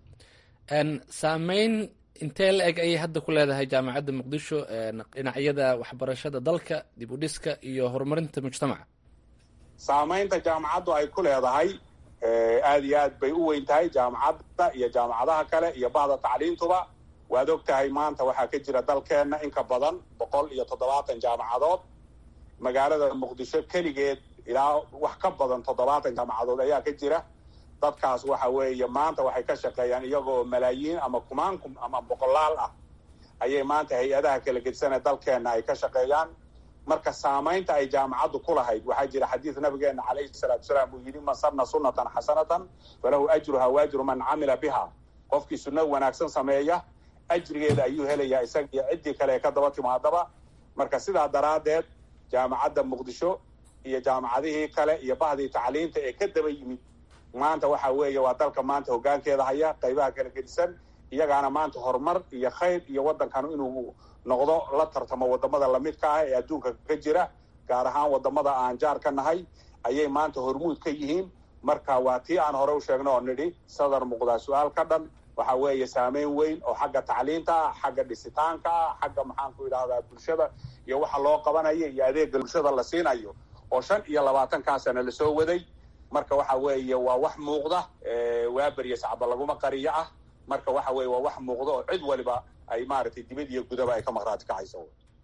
saameyn intee la eg ayay hadda ku leedahay jaamacadda muqdisho dhinacyada waxbarashada dalka dib u dhiska iyo horumarinta mujtamaca saamaynta jaamacaddu ay ku leedahay aad iyo aad bay u weyn tahay jaamacadda iyo jaamacadaha kale iyo bahda tacliintuba waad og tahay maanta waxaa ka jira dalkeenna in ka badan boqol iyo toddobaatan jaamacadood magaalada muqdisho keligeed ilaa wax ka badan toddobaatan jaamacadood ayaa ka jira dadkaas waxa weeye maanta waxay ka shaqeeyaan iyagoo malaayiin ama kumaankum ama boqolaal ah ayay maanta hay-adaha kala gedsanee dalkeenna ay ka shaqeeyaan marka saamaynta ay jaamacaddu ku lahayd waxaa jira xadiid nabigeena calayhi salaatu salaam uu yidhi man sanna sunnatan xasanatan falahu ajruha waajru man camila biha qofkii sunno wanaagsan sameeya ajrigeeda ayuu helayaa isaga iyo ciddii kale ee ka daba timaadaba marka sidaa daraaddeed jaamacadda muqdisho iyo jaamacadihii kale iyo bahdii tacliinta ee ka daba yimid maanta waxa weeye waa dalka maanta hoggaankeeda haya qaybaha kala gedisan iyagaana maanta horumar iyo khayr iyo waddankan inuu noqdo la tartamo waddamada lamidka ah ee adduunka ka jira gaar ahaan waddamada aan jaar ka nahay ayay maanta hormuud ka yihiin marka waa tii aan hore u sheegno oo nidhi sadar muuqdaa su-aal ka dhan waxa weeye saameyn weyn oo xagga tacliinta ah xagga dhisitaanka ah xagga maxaanku idhahdaa bulshada iyo waxa loo qabanayo iyo adeega bulshada la siinayo oo shan iyo labaatankaa sana lasoo waday marka waxa weeye waa wax muuqda waa berya sacba laguma qariyo ah marka waxa weye waa wax muuqda oo cid waliba ay maaragtay dibad iyo gudaba ay ka maqraati kacayso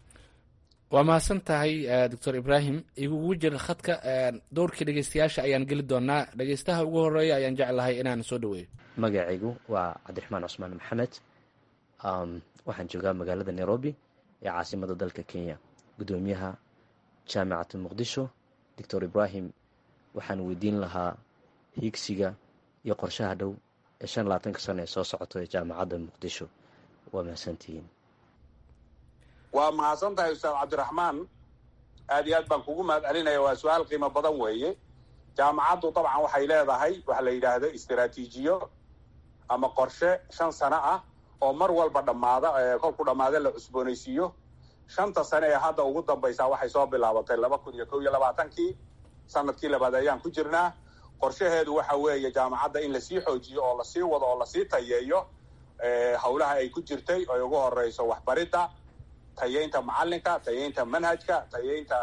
waa mahadsan tahay doctor ibrahim igugu jira khadka dowrkii dhegeystayaasha ayaan geli doonaa dhegeystaha ugu horeeya ayaan jeclahay inaan soo dhaweeyo magacaygu waa cabdiraxmaan cusmaan maxamed waxaan joogaa magaalada nairobi ee caasimada dalka kenya guddoomiyaha jaamicata muqdisho doctor ibrahim waxaan weydiin lahaa hiigsiga iyo qorshaha dhow ee shan labaatanka sano ee soo socoto ee jaamacadda muqdisho waa mahadsantihiin waa mahadsan tahay ustaad cabdiraxmaan aad iyo aad baan kugu mahad celinaya waa su-aal qiimo badan weeye jaamacaddu dabcan waxay leedahay waxa la yidhaahdo istaraatiijiyo ama qorshe shan sano ah oo mar walba dhammaada kolku dhammaada la cusboonaysiiyo shanta sane ee hadda ugu dambaysaa waxay soo bilaabatay laba kun iyo kow iyo labaatankii sanadkii labaad ayaan ku jirnaa qorshaheedu waxa weeye jaamacadda in lasii xoojiyo oo lasii wado oo lasii tayeeyo howlaha ay ku jirtay oy ugu horeyso waxbaridda tayeynta macalinka tayeynta manhajka tayeynta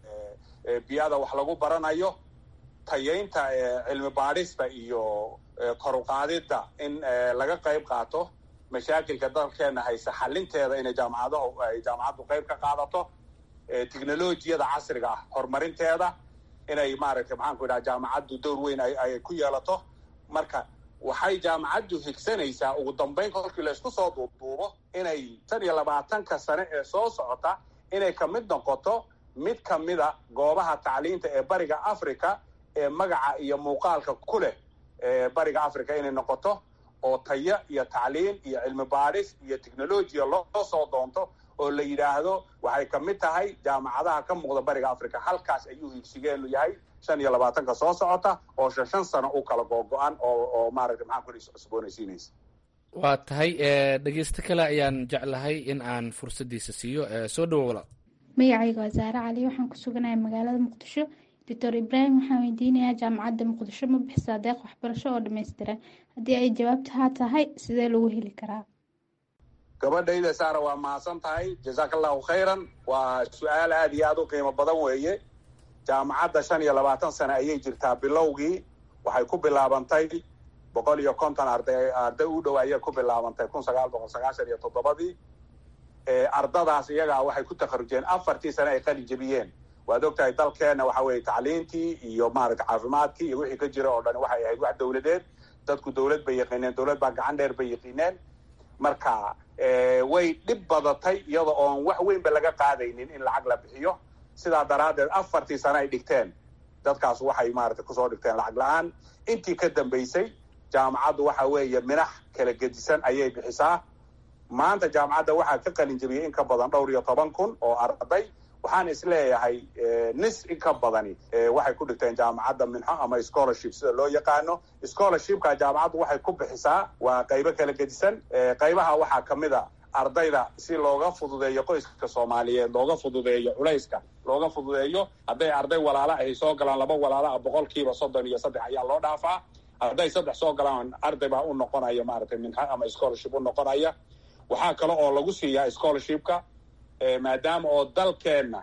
biyada wax lagu baranayo tayeynta cilmi baadhista iyo koruqaadidda in laga qayb qaato mashaakilka dalkeena hayse xalinteeda inay jaamacadahu ay jaamacaddu qayb ka qaadato technolojiyada casriga ah horumarinteeda inay maaragtay maxaanku idhaha jaamacaddu dowr weyn ay ku yeelato marka waxay jaamacaddu higsanaysaa ugu dambeyn kolkii laysku soo duubduubo inay tan iyo labaatanka sane ee soo socota inay ka mid noqoto mid ka mida goobaha tacliinta ee bariga africa ee magaca iyo muuqaalka ku leh bariga africa inay noqoto oo taya iyo tacliin iyo cilmi baadhis iyo technolojiya loo soo doonto oo la yidhaahdo waxay ka mid tahay jaamacadaha ka muuqda bariga africa halkaas ayuu higsigeenu yahay shan iyo labaatanka soo socota oo shan shan sano u kala googo-an oo oo maaragtay maxaan ku cusboonaysiinaysa waa tahay dhegeysto kale ayaan jeclahay in aan fursadiisa siiyo soo dhawo walaal magacayga waa saare cali waxaan ku suganahay magaalada muqdisho doctor ibraahim waxaan weydiinayaa jaamacadda muqdisho ma bixisaa deeq waxbarasho oo dhammaystiran haddii ay jawaabta haa tahay sidee lagu heli karaa gabadhayda saara waa mahadsan tahay jazaaka allahu khayran waa su-aal aada iyo aada u qiimo badan weeye jaamacadda shan iyo labaatan sane ayay jirtaa bilowgii waxay ku bilaabantay boqol iyo konton arday arday u dhow ayay ku bilaabantay kun sagaal boqol sagaashan iyo toddobadii ardadaas iyagaa waxay ku takharujeen afartii sane ay qalin jebiyeen waad ogtahay dalkeena waxa weeye tacliintii iyo maaragta caafimaadkii iyo wixii ka jira oo dhan waxay ahayd wax dowladeed dadku dowlad bay yaqiineen dowlad baa gacan dheer bay yaqiineen marka way dhib badatay iyada oon wax weynba laga qaadaynin in lacag la bixiyo sidaa daraaddeed afartii sane ay dhigteen dadkaas waxay maaragtay kusoo dhigteen lacag la-aan intii ka dambaysay jaamacaddu waxa weeye minax kala gedisan ayay bixisaa maanta jaamacadda waxaa ka qalin jebiyey in ka badan dhowr iyo toban kun oo arday waxaan isleeyahay nis in ka badani waxay ku dhigteen jaamacadda minxo ama scholarship sida loo yaqaano scholarshipka jaamacaddu waxay ku bixisaa waa qaybo kala gedisan qaybaha waxaa kamid a ardayda si looga fududeeyo qoyska soomaaliyeed looga fududeeyo culayska looga fududeeyo hadday arday walaala ay soo galaan laba walaala ah boqolkiiba soddon iyo saddex ayaa loo dhaafaa hadday saddex soo galaan arday baa u noqonaya maaragtay minxo ama scholarship u noqonaya waxaa kale oo lagu siiyaa scholarshipka maadaama oo dalkeenna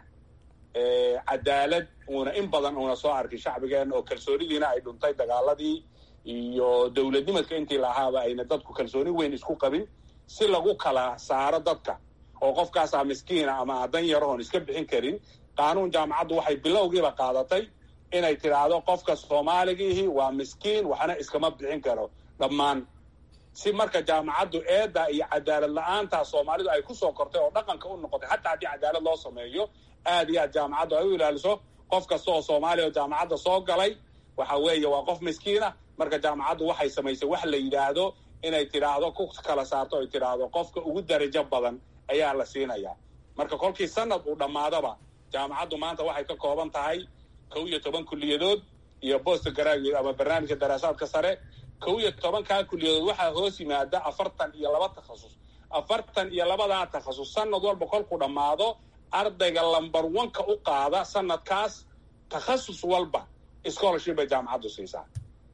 cadaalad uuna in badan uuna soo arkin shacbigeenna oo kalsoonidiina ay dhuntay dagaaladii iyo dowladnimadka intii lahaaba ayna dadku kalsooni weyn isku qabin si lagu kala saaro dadka oo qofkaasaa miskiina ama dan yarahoon iska bixin karin qaanuun jaamacaddu waxay bilowgiiba qaadatay inay tidhaahdo qofka soomaaligiihi waa miskiin waxna iskama bixin karo dhammaan si marka jaamacaddu eedda iyo cadaalad la-aantaa soomaalidu ay kusoo kortay oo dhaqanka u noqotay hataa haddii cadaalad loo sameeyo aad iyo aad jaamacaddu ay u ilaaliso qof kasta oo soomaaliya oo jaamacadda soo galay waxa weeye waa qof miskiina marka jaamacaddu waxay samaysay wax la yidhaahdo inay tidhaahdo ku kala saarto ay tidhaahdo qofka ugu darajo badan ayaa la siinayaa marka kolkii sanad uu dhammaadaba jaamacaddu maanta waxay ka kooban tahay kow iyo toban kulliyadood iyo bost graduate ama barnaamijka daraasaadka sare kow iyo tobankaa kulliyadood waxaa hoos yimaada afartan iyo laba takhasus afartan iyo labadaa takhasus sanad walba kolkuu dhammaado ardayga lamber oneka u qaada sanadkaas takhasus walba scholarship bay jaamacaddu siisaa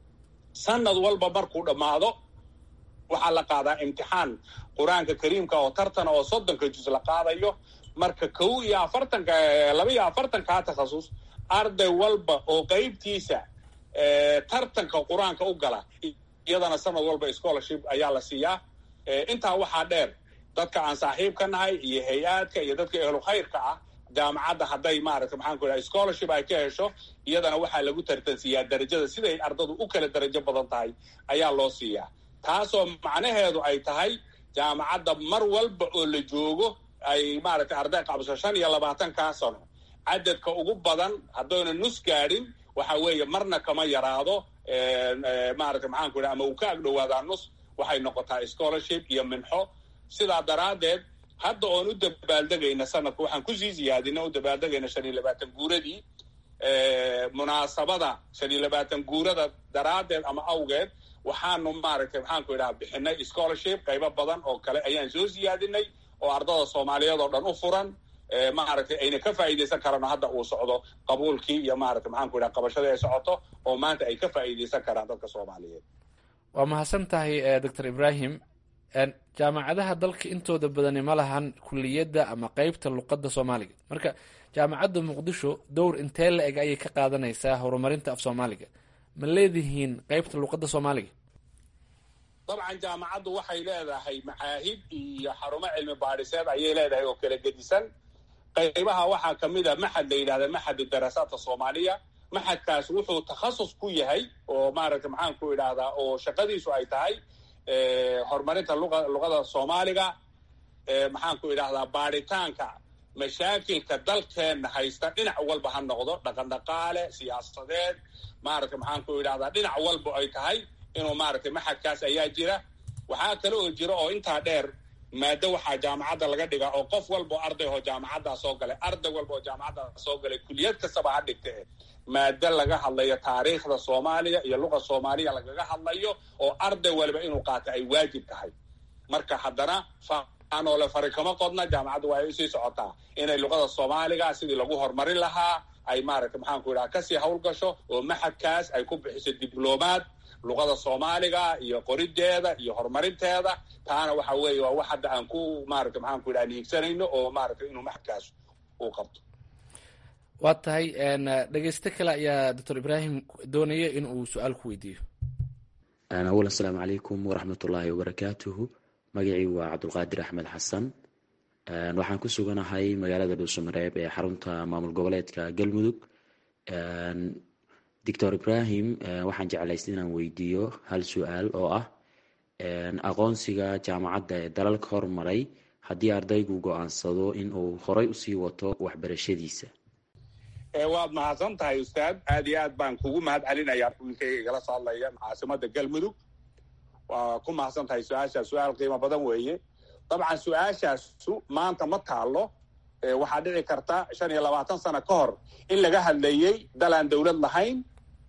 sanad walba markuu dhammaado waxaa la qaadaa imtixaan qur-aanka kariimka oo tartana oo soddonka juz la qaadayo marka kow iyo afartanka laba iyo afartankaa takhasus arday walba oo qeybtiisa tartanka qur-aanka u gala iyadana sanad walba scholarship ayaa la siiyaa intaa waxaa dheer dadka aan saaxiib ka nahay iyo hay-aadka iyo dadka ehlu khayrka ah jaamacadda hadday maaragtay maxaan ku idhaha scholarship ay ka hesho iyadana waxaa lagu tartansiiyaa darajada siday ardadu u kala darajo badan tahay ayaa loo siiyaa taasoo macnaheedu ay tahay jaamacadda mar walba oo la joogo ay maaragtay arday qabso shan iyo labaatankaa sano cadadka ugu badan haddayna nus gaadhin waxa weeye marna kama yaraado maaragtay maxaan ku idhaha ama uu ka agdhowaadaa nus waxay noqotaa scholarship iyo minxo sidaa daraaddeed hadda oon u dabaaldegayna sanadka waxaan kusii ziyaadina u dabaaldegayna shan iyo labaatan guuradii munaasabada shan iyo labaatan guurada daraaddeed ama awgeed waxaanu maaragtay maxaan ku idhaha bixinay scholarship qaybo badan oo kale ayaan soo siyaadinay oo ardada soomaaliyeed oo dhan u furan maaragtay ayna ka faa'iidaysan karano hadda uu socdo qabuulkii iyo maaragtay maxaan ku idhaha qabashadii ay socoto oo maanta ay ka faa'iidaysan karaan dadka soomaaliyeed waa mahadsan tahay doctor ibrahim jaamacadaha dalka intooda badani ma lahan kuliyadda ama qeybta luqadda soomaaliga marka jaamacadda muqdisho dowr intee la eg ayay ka qaadanaysaa horumarinta af soomaaliga ma leedihiin qeybta luqadda soomaaliga dabcan jaamacaddu waxay leedahay macaahid iyo xarumo cilmi baadhiseed ayay leedahay oo kala gedisan qaybaha waxaa ka mid a maxad la yidhahda maxad daraasaadka soomaaliya maxadkaas wuxuu takhasus ku yahay oo maaragtay maxaan ku idhaahdaa oo shaqadiisu ay tahay horumarinta luqa luqada soomaaliga maxaan ku idhahdaa baadhitaanka mashaakilka dalkeenna haysta dhinac walba ha noqdo dhaqan dhaqaale siyaasadeed maaragtay maxaan ku idhahdaa dhinac walba ay tahay inuu maaragtay maxadkaas ayaa jira waxaa kale oo jira oo intaa dheer maado waxaa jaamacadda laga dhigaa oo qof walba oo arday oo jaamacaddaa soo galay arday walba oo jaamacaddaa soo galay kuliyad kastaba ha dhigta e maado laga hadlayo taariikhda soomaaliya iyo luqa soomaaliya lagaga hadlayo oo arday waliba inuu qaato ay waajib tahay marka haddana faanoole fari kama qodna jaamacaddu waa ay usii socotaa inay luqada soomaaliga sidii lagu horumarin lahaa ay maaragtay maxaan ku idhaha kasii hawlgasho oo maxadkaas ay ku bixiso diblomaad luqada soomaaliga iyo qorideeda iyo horumarinteeda taana waxa weeye waa wax hadda aan ku maaragtay maxaan ku idhaha niigsanayno oo maaragtay inuu maxadkaas uu qabto waa tahay dhegeyste kale ayaa doctor ibrahim doonaya in uu su-aal ku weydiiyo awal asalaamu calaykum waraxmat ullaahi wabarakaatuhu magacii waa cabdulqaadir axmed xasan waxaan ku suganahay magaalada dhuusamareeb ee xarunta maamul goboleedka galmudug doctor ibrahim waxaan jeclaystay inaan weydiiyo hal su-aal oo ah aqoonsiga jaamacadda ee dalalka hormaray haddii ardaygu go-aansado in uu horay usii wato waxbarashadiisa waad mahadsan tahay ustaad aad iyo aad baan kugu mahad celinayaa wiilkayga igala soo hadlaya caasimada galmudug waa ku mahadsan tahay su-aashaas su-aal qiimo badan weeye dabcan su-aashaasu maanta ma taalo waxaa dhici karta shan iyo labaatan sano ka hor in laga hadlayey dal aan dawlad lahayn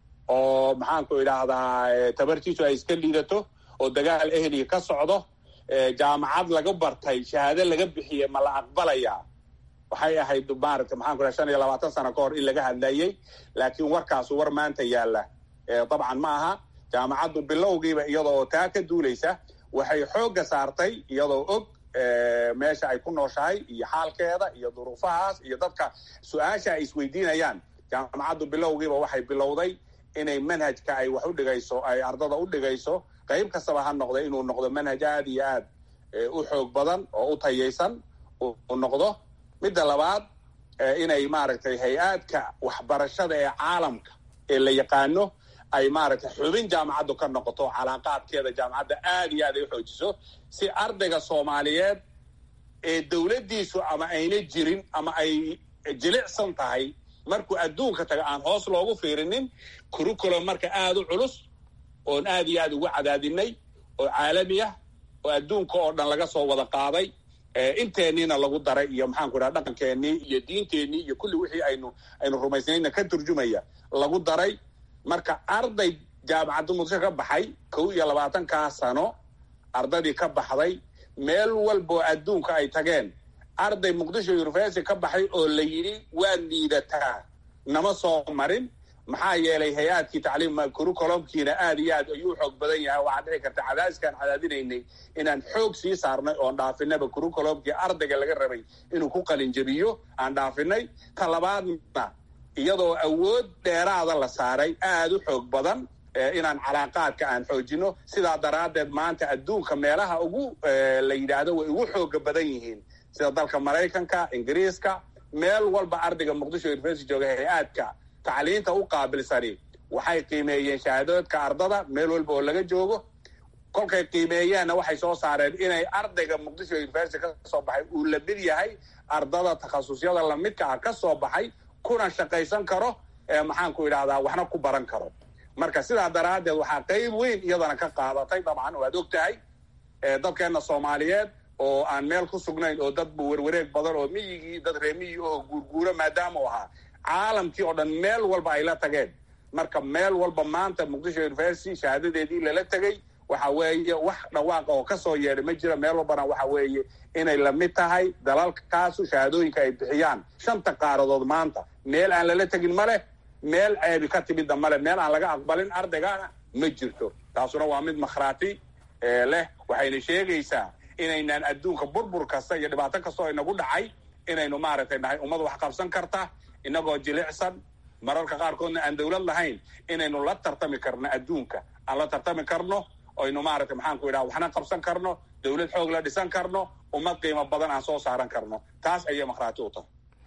oo maxaanku idhaahdaa tabartiisu ay iska liidato oo dagaal ehliga ka socdo jaamacad laga bartay shahaado laga bixiye ma la aqbalayaa waxay ahayd maaragta maxaanku idhaha shan iyo labaatan sano ka hor in laga hadlayey laakiin warkaasu war maanta yaalla dabcan ma aha jaamacaddu bilowgiiba iyadoo oo taa ka duulaysa waxay xoogga saartay iyadoo og meesha ay ku nooshahay iyo xaalkeeda iyo duruufahaas iyo dadka su-aasha ay isweydiinayaan jaamacaddu bilowgiiba waxay bilowday inay manhajka ay wax u dhigayso ay ardada u dhigayso qayb kastaba ha noqda inuu noqdo manhaj aad iyo aad u xoog badan oo u tayaysan u noqdo midda labaad inay maaragtay hay-aadka waxbarashada ee caalamka ee la yaqaano ay maaragtay xubin jaamacaddu ka noqoto calaaqaadkeeda jaamacadda aad iyo aad ay u xoojiso si ardayga soomaaliyeed ee dowladdiisu ama ayna jirin ama ay jilicsan tahay markuu adduunka taga aan hoos loogu fiirinin curriculum marka aada u culus oon aad iyo aad ugu cadaadinay oo caalami ah oo adduunka oo dhan laga soo wada qaaday inteenniina lagu daray iyo maxaanku idhaha dhaqankeennii iyo diinteennii iyo kulli wixii aynu aynu rumaysnayna ka turjumaya lagu daray marka arday jaamacadda muqdisho ka baxay kow iyo labaatankaa sano ardadii ka baxday meel walboo adduunka ay tageen arday muqdisho university ka baxay oo la yidhi waad liidataa nama soo marin maxaa yeelay hay-aadkii tacliim curriculumkiina aad iyo aad ayuu xoog badan yahay waxaa dhici karta cadaadiskaan cadaadinaynay inaan xoog sii saarnay oon dhaafinaba curriculumkii ardayga laga rabay inuu ku qalinjabiyo aan dhaafinay ta labaadna iyadoo awood dheeraada la saaray aada u xoog badan inaan calaaqaadka aan xoojino sidaa daraaddeed maanta adduunka meelaha ugu la yidhaahdo way ugu xooga badan yihiin sida dalka maraykanka ingiriiska meel walba ardayga muqdisho university jooga hay-aadka tacliinta u qaabilsani waxay qiimeeyeen shahaadooodka ardada meel walba oo laga joogo kolkay qiimeeyeenna waxay soo saareen inay ardayga muqdisho university ka soo baxay uu la mid yahay ardada takhasusyada lamidka ah ka soo baxay kuna shaqaysan karo maxaanku idhahdaa waxna ku baran karo marka sidaa daraaddeed waxaa qayb weyn iyadana ka qaadatay dabcan waad og tahay dadkeenna soomaaliyeed oo aan meel ku sugnayn oo dad werwareeg badan oo miyigii dad reemiyii oo guurguuro maadaama u ahaa caalamkii oo dhan meel walba ay la tageen marka meel walba maanta muqdisho university shahaadadeedii lala tegey waxa weeye wax dhawaaqa oo kasoo yeedhay ma jira meel walbana waxa weeye inay lamid tahay dalalkaasu shahaadooyinka ay bixiyaan shanta qaaradood maanta meel aan lala tegin ma leh meel ceebi ka timidna male meel aan laga aqbalin ardaygana ma jirto taasuna waa mid makhraati leh waxayna sheegaysaa inaynaan adduunka burbur kasta iyo dhibaato kasta oo inagu dhacay inaynu maaragtay nahay ummad wax qabsan karta inagoo jilicsan mararka qaarkoodna aan dawlad lahayn inaynu la tartami karno adduunka aan la tartami karno aynu maaragtay maxaanku idhaha waxna qabsan karno dawlad xoog la dhisan karno ummad qiimo badan aan soo saaran karno taas ayay makhraati u tahay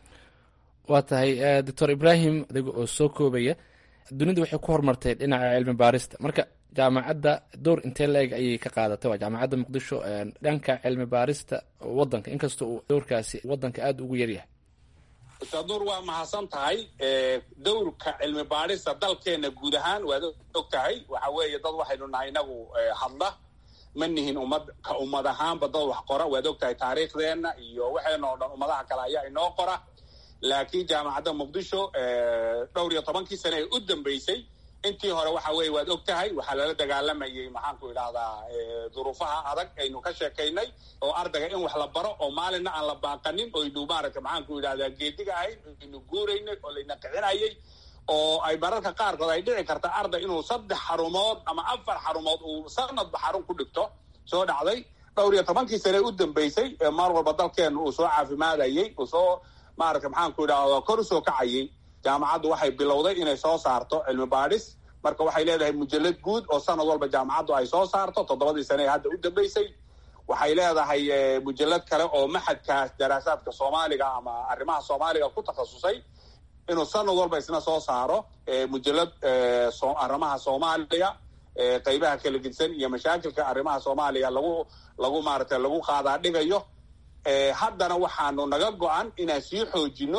waa tahay doctor ibrahim adiga oo soo koobaya dunidu waxay ku horumartay dhinaca cilmi baarista marka jaamacadda door intee la-eg ayay ka qaadatay waa jaamacadda muqdisho dhanka cilmi baarista wadanka inkastoo uu dowrkaasi wadanka aada ugu yaryahay ustaad nuur waa mahadsan tahay dowrka cilmi baarista dalkeena guud ahaan waad og tahay waxa weeye dad waxaynu nahay inagu hadla ma nihin ummad ka ummad ahaanba dad wax qora waad og tahay taariikhdeenna iyo waxeena oo dhan ummadaha kale ayaa inoo qora laakiin jaamacadda muqdisho dhowr iyo tobankii sane ee u dambeysay intii hore waxa weeye waad og tahay waxaa lala dagaalamayay maxaanku idhahdaa duruufaha adag aynu ka sheekaynay oo ardayga in wax la baro oo maalinna aan la baaqanin oynu maaragta maxaanku idhahdaa geediga ahayn aynu guuraynay oo layna kicinayay oo ay mararka qaarkood ay dhici karta arday inuu saddex xarumood ama afar xarumood uu sanadba xarun ku dhigto soo dhacday dhowr iyo tobankii sane u dambeysay maar walba dalkeena uu soo caafimaadayay uu soo maaragta maxaanku idhahdaa kor usoo kacayay jaamacaddu waxay bilowday inay soo saarto cilmi baadhis marka waxay leedahay mujalad guud oo sanad walba jaamacaddu ay soo saarto toddobadii sane ee hadda u dambeysay waxay leedahay mujalad kale oo maxadkaas daraasaadka soomaaliga ama arrimaha soomaaliga ku takhasusay inuu sanad walba isna soo saaro mujalad arrimaha soomaaliya qaybaha kala gedisan iyo mashaakilka arrimaha soomaaliya lagu lagu maaragtay lagu qaadaa dhigayo haddana waxaanu naga go-an inaan sii xoojino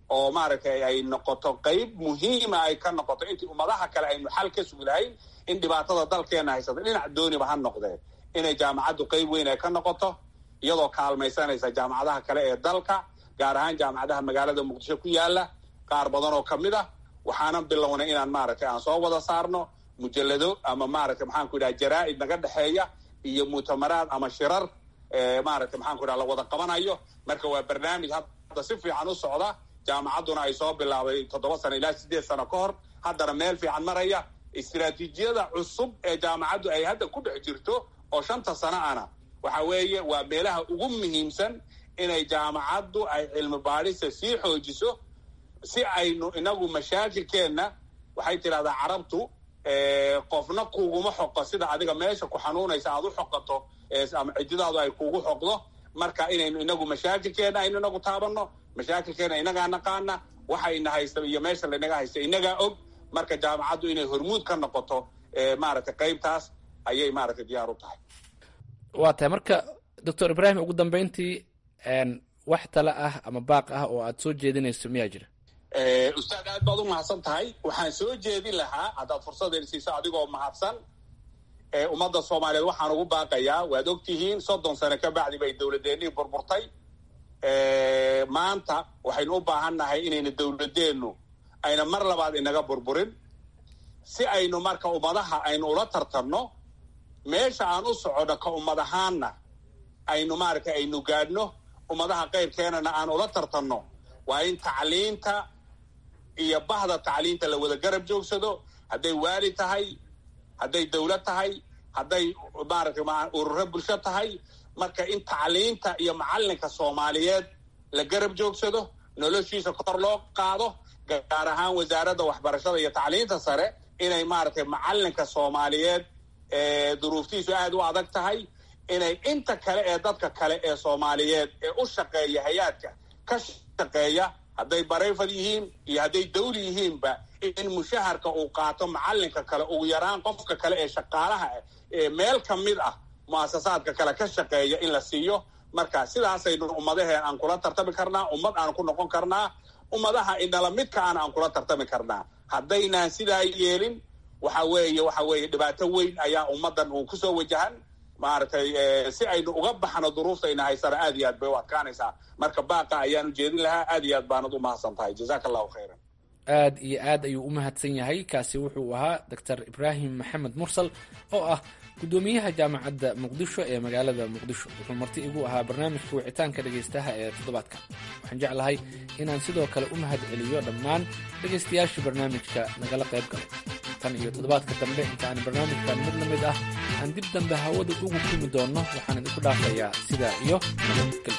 oo maaragtay ay noqoto qayb muhiima ay ka noqoto intii ummadaha kale aynu xal ka sugi lahayn in dhibaatada dalkeena haysata dhinac dooniba ha noqdee inay jaamacaddu qayb weyn ay ka noqoto iyadoo kaalmaysanaysa jaamacadaha kale ee dalka gaar ahaan jaamacadaha magaalada muqdisho ku yaala qaar badan oo ka mid ah waxaanan bilownay inaan maaragtay aan soo wada saarno mujallado ama maaragtay maxaan ku idhaha jaraa'id naga dhexeeya iyo mu'tamaraad ama shirar maaragtay maxaan ku idhaha la wada qabanayo marka waa barnaamij hadda si fiican u socda jaamacadduna ay soo bilaabay toddoba sano ilaa sideed sano ka hor haddana meel fiican maraya istiraatiijiyada cusub ee jaamacaddu ay hadda ku dhex jirto oo shanta sano ana waxa weeye waa meelaha ugu muhiimsan inay jaamacaddu ay cilmi baadhisa sii xoojiso si aynu inagu mashaakilkeenna waxay tidhahdaa carabtu qofna kuguma xoqo sida adiga meesha ku xanuunaysa aad u xoqato ama cididaadu ay kugu xoqdo marka inaynu inagu mashaakilkeenna aynu inagu taabanno mashaakilkeenna inagaa naqaana waxayna haysta iyo meesha laynaga haysta inagaa og marka jaamacaddu inay hormuud ka noqoto maaragtay qaybtaas ayay maaragtay diyaar u tahay waa tahay marka doctor ibraahim ugu dambeyntii wax tale ah ama baaq ah oo aad soo jeedinayso miyaa jira ustaad aad baad u mahadsan tahay waxaan soo jeedin lahaa haddaad fursadeen siiso adigoo mahadsan ummadda soomaaliyeed waxaan ugu baaqayaa waad ogtihiin soddon sano ka bacdi bay dowladeennii burburtay maanta waxaynu u baahan nahay inayna dowladeennu ayna mar labaad inaga burburin si aynu marka ummadaha aynu ula tartanno meesha aan u soconno ka ummad ahaanna aynu maaragtay aynu gaadhno ummadaha qayrkeenana aan ula tartanno waa in tacliinta iyo bahda tacliinta la wada garab joogsado hadday waali tahay hadday dawlad tahay hadday maaragtay ururo bulsho tahay marka in tacliinta iyo macallinka soomaaliyeed la garab joogsado noloshiisa kor loo qaado gaar ahaan wasaaradda waxbarashada iyo tacliinta sare inay maaragtay macallinka soomaaliyeed duruuftiisu aad u adag tahay inay inta kale ee dadka kale ee soomaaliyeed ee u shaqeeya hay-aadka ka shaqeeya hadday barayfad yihiin iyo hadday dawli yihiinba in mushaharka uu qaato macallinka kale ugu yaraan qofka kale ee shaqaalaha ee meel ka mid ah mu'asasaadka kale ka shaqeeya in la siiyo marka sidaasaynu ummadaheen aan kula tartami karnaa ummad aan ku noqon karnaa ummadaha inala midkaan aan kula tartami karnaa haddaynaan sidaa yeelin waxa weeye waxa weeye dhibaato weyn ayaa ummaddan uu kusoo wajahan maaragtay si aynu uga baxno duruuftayna haysana aad iyo aad bay u adkaanaysaa marka baaqa ayaan ujeedin lahaa aad iyo aad baanad u mahadsan tahay jazaaka allahu khayran aad iyo aad ayuu u mahadsan yahay kaasi wuxuu ahaa doctor ibraahim maxamed mursal oo ah guddoomiyaha jaamacadda muqdisho ee magaalada muqdisho wuxuu marti igu ahaa barnaamijka wicitaanka dhegaystaha ee toddobaadka waxaan jeclahay inaan sidoo kale u mahad celiyo dhammaan dhegaystayaashii barnaamijka nagala qayb galay tan iyo toddobaadka dambe inta aan barnaamijkan mid la mid ah aan dib dambe hawada ugu kulmi doonno waxaan idinku dhaafayaa sidaa iyo nabadgelyo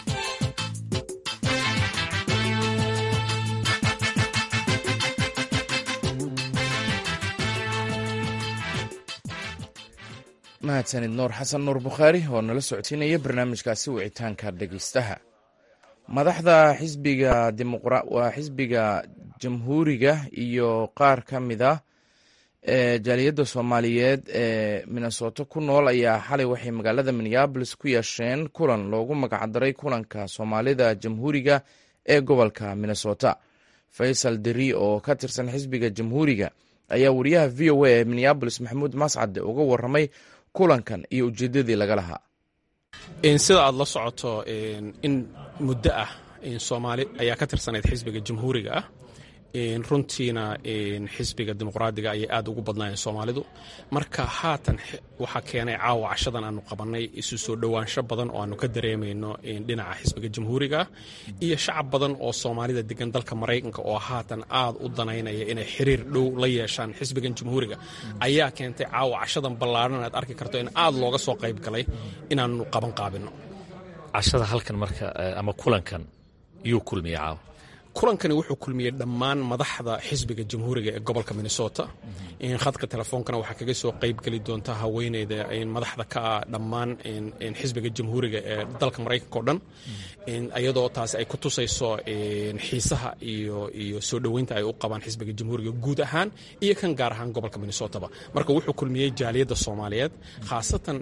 mahadsanid nuur xasan nuur bukhaari oo nala socodsiinaya barnaamijkaasi wicitaanka dhegeystaha madaxda xisbiga waa xisbiga jamhuuriga iyo qaar ka mid a ee jaaliyadda soomaaliyeed ee minnesoto ku nool ayaa xalay waxay magaalada minneabolis ku yeesheen kulan loogu magacdaray kulanka soomaalida jamhuuriga ee gobolka minnesota faysal deri oo ka tirsan xisbiga jamhuuriga ayaa wariyaha v o a ee minneabolis maxamuud mascade uga waramay kulankan iyo ujeedadii laga lahaa sida aad la socoto in muddo ah soomaali ayaa ka tirsanayd xisbiga jamhuuriga ah runtiina xisbiga dimuqraadiga ayay aad ugu badnaayeen soomaalidu marka haatan waxaa keenay caawa cashadan aanu qabannay isu soo dhowaansho badan oo aanu ka dareemayno dhinaca xisbiga jamhuuriga iyo shacab badan oo soomaalida degan dalka maraykanka oo haatan aad u danaynaya inay xiriir dhow la yeeshaan xisbigan jamhuuriga ayaa keentay caawa cashadan ballaadhan aad arki karto in aad looga soo qayb galay inaanu qaban qaabino cashada halkan marka ama kulankan yuu kulmiya caawa kulankani wuxuu kulmiyey dhammaan madaxda xisbiga jamhuuriga ee gobolka minnesota khadka telefoonkana waxaa kaga soo qayb geli doonta haweeneyda madaxda ka ah dhammaan xisbiga jamhuuriga ee dalka maraykanka o dhan iyadoo taasi ay ku tusayso xiisaha iyo iyo soo dhoweynta ay u qabaan xisbiga jamhuuriga guud ahaan iyo kan gaar ahaan gobolka minnesotaba marka wuxuu kulmiyey jaaliyadda soomaaliyeed khaasatan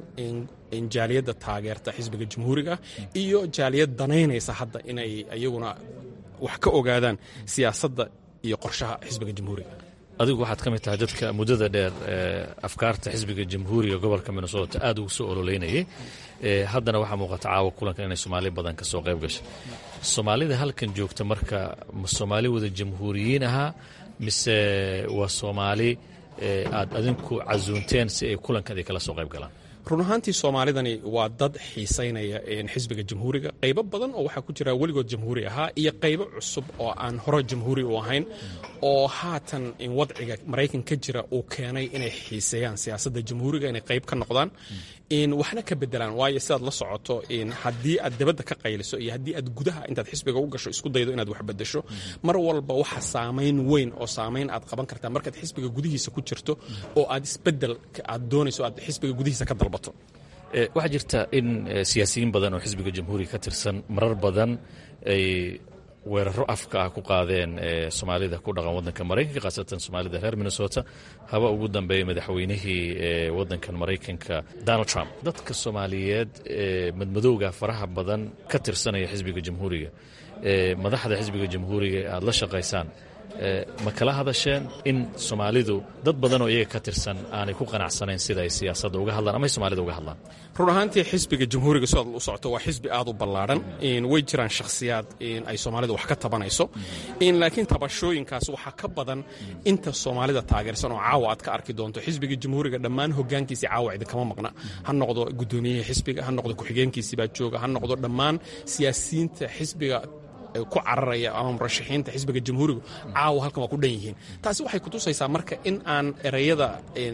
jaaliyadda taageerta xisbiga jamhuuriga iyo jaaliyad danaynaysa hadda inay iyaguna wax ka ogaadaan siyaasadda iyo qorshaha xisbiga jamhuuriga adigu waxaad ka mid tahay dadka muddada dheer afkaarta xisbiga jamhuuriga gobolka minnesota aad ugu soo ololeynayay haddana waxaa muuqata caawa kulankan inay soomaali badan ka soo qayb gashay soomaalida halkan joogta marka ma soomaali wada jamhuuriyiin ahaa mise waa soomaali aad adinku casuunteen si ay kulankan ay kala soo qayb galaan run ahaantii soomaalidani waa dad xiisaynaya xisbiga jamhuuriga qaybo badan oo waxaa ku jira weligood jamhuuri ahaa iyo qaybo cusub oo aan hore jamhuuri u ahayn oo haatan wadciga maraykan ka jira uu keenay inay xiiseeyaan siyaasadda jamhuuriga inay qayb ka noqdaan waxna ka bedelaan waayo sidaad la socoto haddii aad dabadda ka qayliso iyo haddii aad gudaha intaad xisbiga u gasho isku daydo inaad wax bedesho mar walba waxa saamayn weyn oo saamayn aad qaban kartaa markaad xisbiga gudihiisa ku jirto oo aad isbedel aad doonayso aad xisbiga gudihiisa ka dalbato waxaa jirta in siyaasiyiin badan oo xisbiga jamhuuriga ka tirsan marar badan ay weeraro afka ah ku qaadeen soomaalida ku dhaqan waddanka maraykanka khaasatan soomaalida reer minnesota haba ugu dambeeyey madaxweynihii waddankan maraykanka donald trump dadka soomaaliyeed madmadowga faraha badan ka tirsanaya xisbiga jamhuuriga madaxda xisbiga jamhuuriga aad la shaqaysaan ma kala hadasheen in soomaalidu dad badan oo iyaga ka tirsan aanay ku qanacsanayn sida ay siyaasadda uga hadlaan ama ay soomaalida uga hadlaan run ahaantii xisbiga jamhuuriga sidaad u socoto waa xisbi aad u ballaadhan way jiraan shakhsiyaad ay soomaalida wax ka tabanayso laakiin tabashooyinkaas waxaa ka badan inta soomaalida taageersan oo caawa aad ka arki doonto xisbiga jamhuuriga dhammaan hogaankiisii caawa idinkama maqna ha noqdo gudoomiyihii xisbiga ha noqdo ku-xigeenkiisii baa jooga ha noqdo dhammaan siyaasiyiinta xisbiga ku cararaya ama murashaxiinta xisbiga jamhuurigu caawa halkan waa ku dhan yihiin taasi waxay kutusaysaa marka in aan ereyada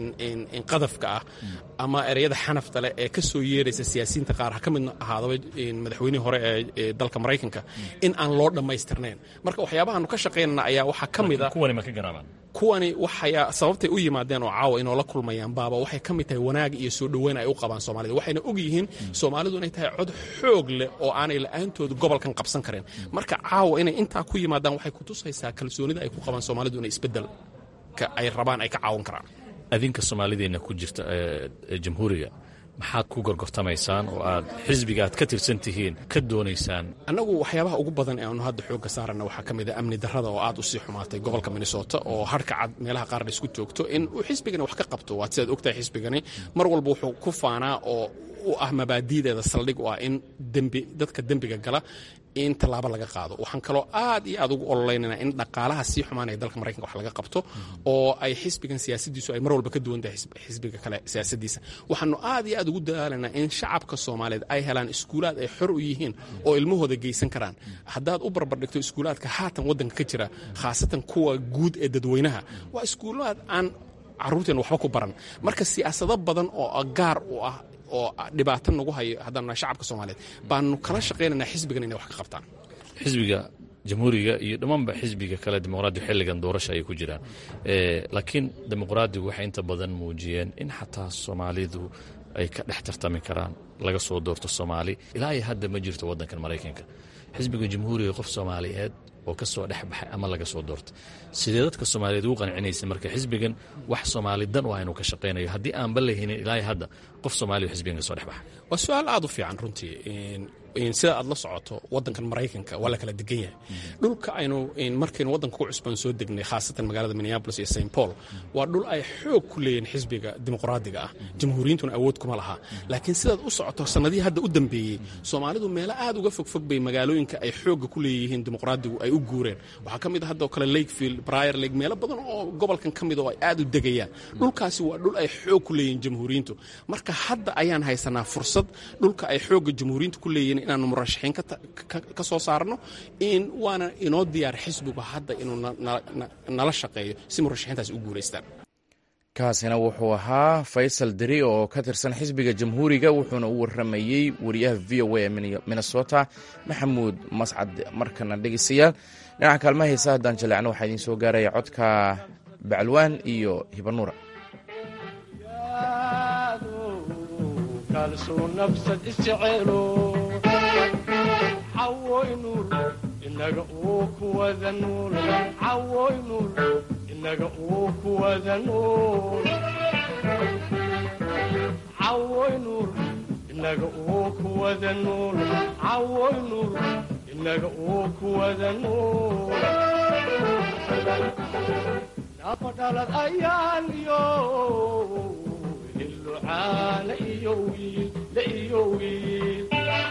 qadafka ah ama ereyada xanafta leh ee ka soo yeeraysa siyaasiyiinta qaar ha ka mid ahaadaba madaxweynihii hore ee dalka maraykanka in aan loo dhammaystirnayn marka waxyaabahaanu ka shaqaynana ayaa waxaa ka mid a kuwani ma ka garaabaan kuwani waxaya sababtay u yimaadeen oo caawa inoola kulmayaan baaba waxay ka mid tahay wanaag iyo soo dhoweyn ay u qabaan soomaalida waxayna og yihiin soomaalidu inay tahay cod xoog leh oo aanay la-aantooda gobolkan qabsan karin marka caawa inay intaa ku yimaadaan waxay kutusaysaa kalsoonida ay ku qabaan soomaalidu inay isbedelka ay rabaan ay ka caawan karaan adinka soomaalideenna ku jirta jamhuuriga maxaad ku gorgortamaysaan oo aad xisbiga aad ka tirsan tihiin ka doonaysaan annagu waxyaabaha ugu badan ee aanu hadda xoogga saarana waxaa ka mid a amni darrada oo aad u sii xumaatay gobolka minnesota oo harka cad meelaha qaarna isku joogto in uu xisbigani wax ka qabto waad sidaad ogtahay xisbigani mar walba wuxuu ku faanaa oo u ah mabaadi'deeda saldhig u ah in dembi dadka dembiga gala in tallaabo laga qaado waxaan kaloo aad iyo aad ugu ololeynana in dhaqaalaha sii xumaanaya dalka maraykanka wax laga qabto oo ay xisbigan siyaasadiisu ay mar walba ka duwan tahay xisbiga kale siyaasadiisa waxaanu aad iyo aad ugu dadaalanaa in shacabka soomaaliyeed ay helaan iskuulaad ay xor u yihiin oo ilmahooda geysan karaan haddaad u barbardhigto iskuulaadka haatan waddanka ka jira khaasatan kuwa guud ee dadweynaha waa iskuulaad aan carruurteen waxba ku baran marka siyaasado badan oo gaar u ah oo dhibaato nagu hayo haddaan nahay shacabka soomaaliyeed baanu kala shaqaynaynaa xisbigan inay wax ka qabtaan xisbiga jamhuuriga iyo dhammaanba xisbiga kale dimuqraadigu xilligan doorasha ayay ku jiraan laakiin dimuqraadigu waxay inta badan muujiyeen in xataa soomaalidu ay ka dhex tartami karaan laga soo doorto soomaali ilaa iyo hadda ma jirto waddankan maraykanka xisbiga jamhuuriga qof soomaaliyeed oo ka soo dhex baxay ama laga soo doortay sidee dadka soomaaliyeed ugu qancinaysa marka xisbigan wax soomaali dan u ah inuu ka shaqaynayo haddii aanba lahinin ilaa hadda qof soomaaliya oo xisbigan ka soo dhex baxa waa su-aal aad u fiican runtii sida aad la socoto wadankan maraykanka waa la kala degan yahay dhulka aynu markaynu wadanka ku cusbaan soo degnay khaasatan magaalada minneabolis iyo st paul waa dhul ay xoog ku leeyihin xisbiga dimuqraadiga ah jamhuuriyintuna awood kuma laha laakiin sidaad u socoto sanadihii hadda u dambeeyey soomaalidu meelo aad uga fogfog bay magaalooyinka ay xoogga ku leeyihiin dimuqraadigu ay u guureen waxaa ka mid a hadda oo kale lakefield brier lake meelo badan oo gobolkan ka mid oo ay aad u degayaan dhulkaasi waa dhul ay xoog ku leeyihiin jamhuuriyintu marka hadda ayaan haysanaa fursad dhulka ay xoogga jamhuuriyintu ku leeyihiin inaanu murashaxiin ka soo saarno in waana inoo diyaar xisbigu hadda inuu nala shaqeeyo si murashaxiintaasi u guulaystaan kaasina wuxuu ahaa faysal deri oo ka tirsan xisbiga jamhuuriga wuxuuna u waramayey wariyaha v o a ee minnesota maxamuud mascad markana dhegeystayaal dhinaca kaalmaha heesa haddaan jaleecno waxaa idiin soo gaaraya codka bacalwaan iyo hibanuura inaga uu kuwada nuul cawoy nuul inaga uu kuwada nuul cawoy nuul inaga uu kuwada nuul cawoy nuul inaga uu kuwada nool nafadhalad ayaan iyo hillucaana iyo wiil la iyo wiil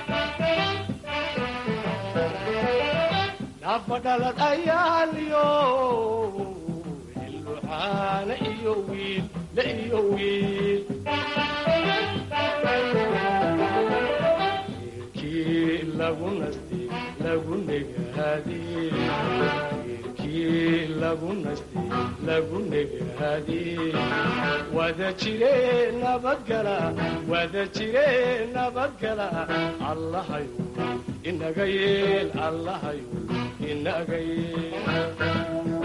nafadhalad ayaan iyo hillucaana iyo wiil la iyo wiil wiilkii lagu nasti lagu negaadee wiilkii lagu nasti lagu negaadee wada jire nabadgala wada jire nabadgala allahayo inaga yeel allahayo inaga yeel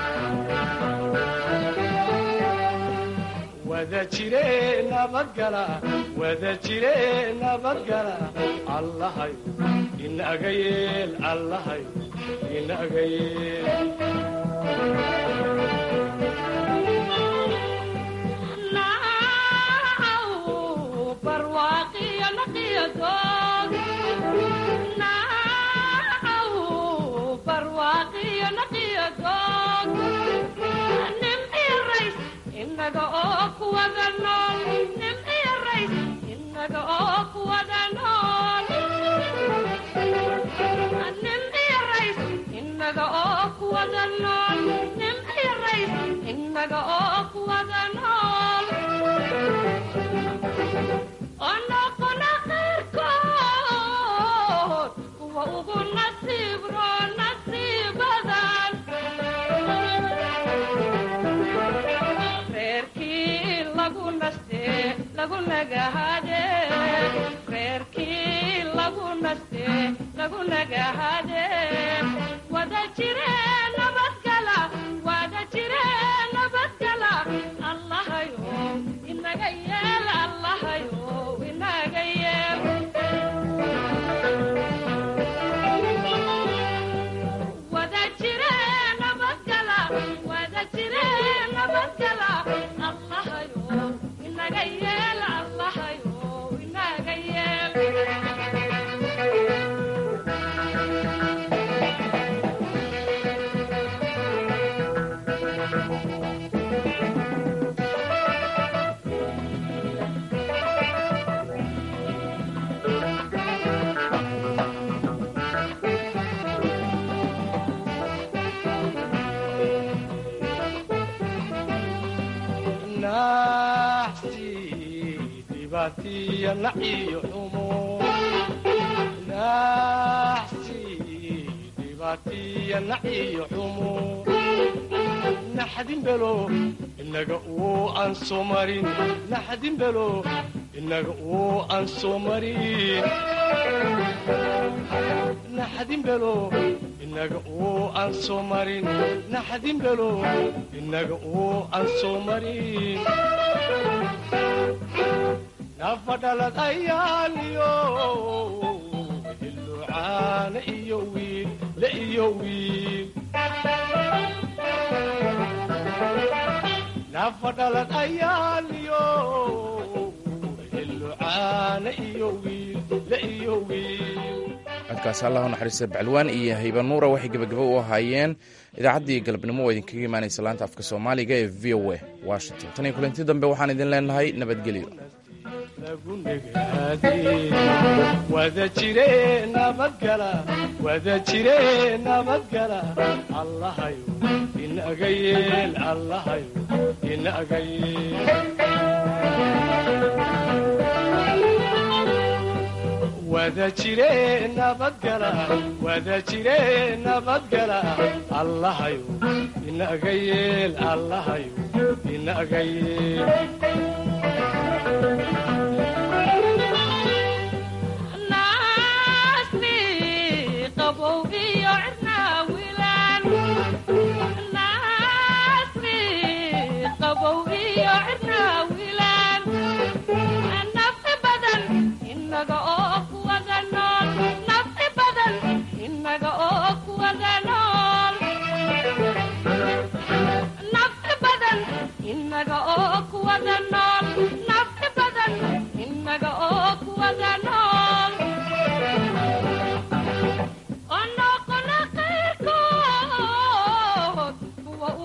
wada jire nabadgala wada jire nabadgala allahayo inaga yeel allahayo inaga yeel inaga oo kuwada nool nim iyo rays inaga oo kuwada nool nim iyo rays inaga oo kuwada nool nim iyo rays inaga oo kuwada nool onoqona qayrkood kuwa ugu nasiib roo nasiibadan reerkii lagu naste lagu nagahade reerkii lagu naste lagu nagahade wada jire nabadgala wada jire nabadgala allahayo inaga yeel allahayo inaga yeel wada jire nabadgala wada jire nabadgala allahayo inaga yeel allahayo inaga yeel naxsi dhibaatiya naciyo xumo naxsi dhibaatiya naciyo xumo naxdin belo inaga uu aan soo marin naxdin belo inaga uu aan soo marin naxdin belo inaga uu aan soo marin naxdin belo inaga uu aan soo marin nafadhalad ayaan iyo hillucaana iyo wiil la iyo wiil nafadhalad ayaan iyo hillucaana iyo wiil la iyo wiil codkaasi allah u naxariista bacalwaan iyo hayba nuura waxay gebagabo u ahaayeen idaacaddii galabnimo oo idinkaga imaanaysa laanta afka soomaaliga ee v o a washington tan iyo kulanti dambe waxaan idin leenahay nabadgelyo lagu negaadee wada jire nabadgala wada jire nabadgala allahayo inaga yeel allahayo inaga yeel wada jire nabadgala wada jire nabadgala allahayo inaga yeel allahayo inaga yeel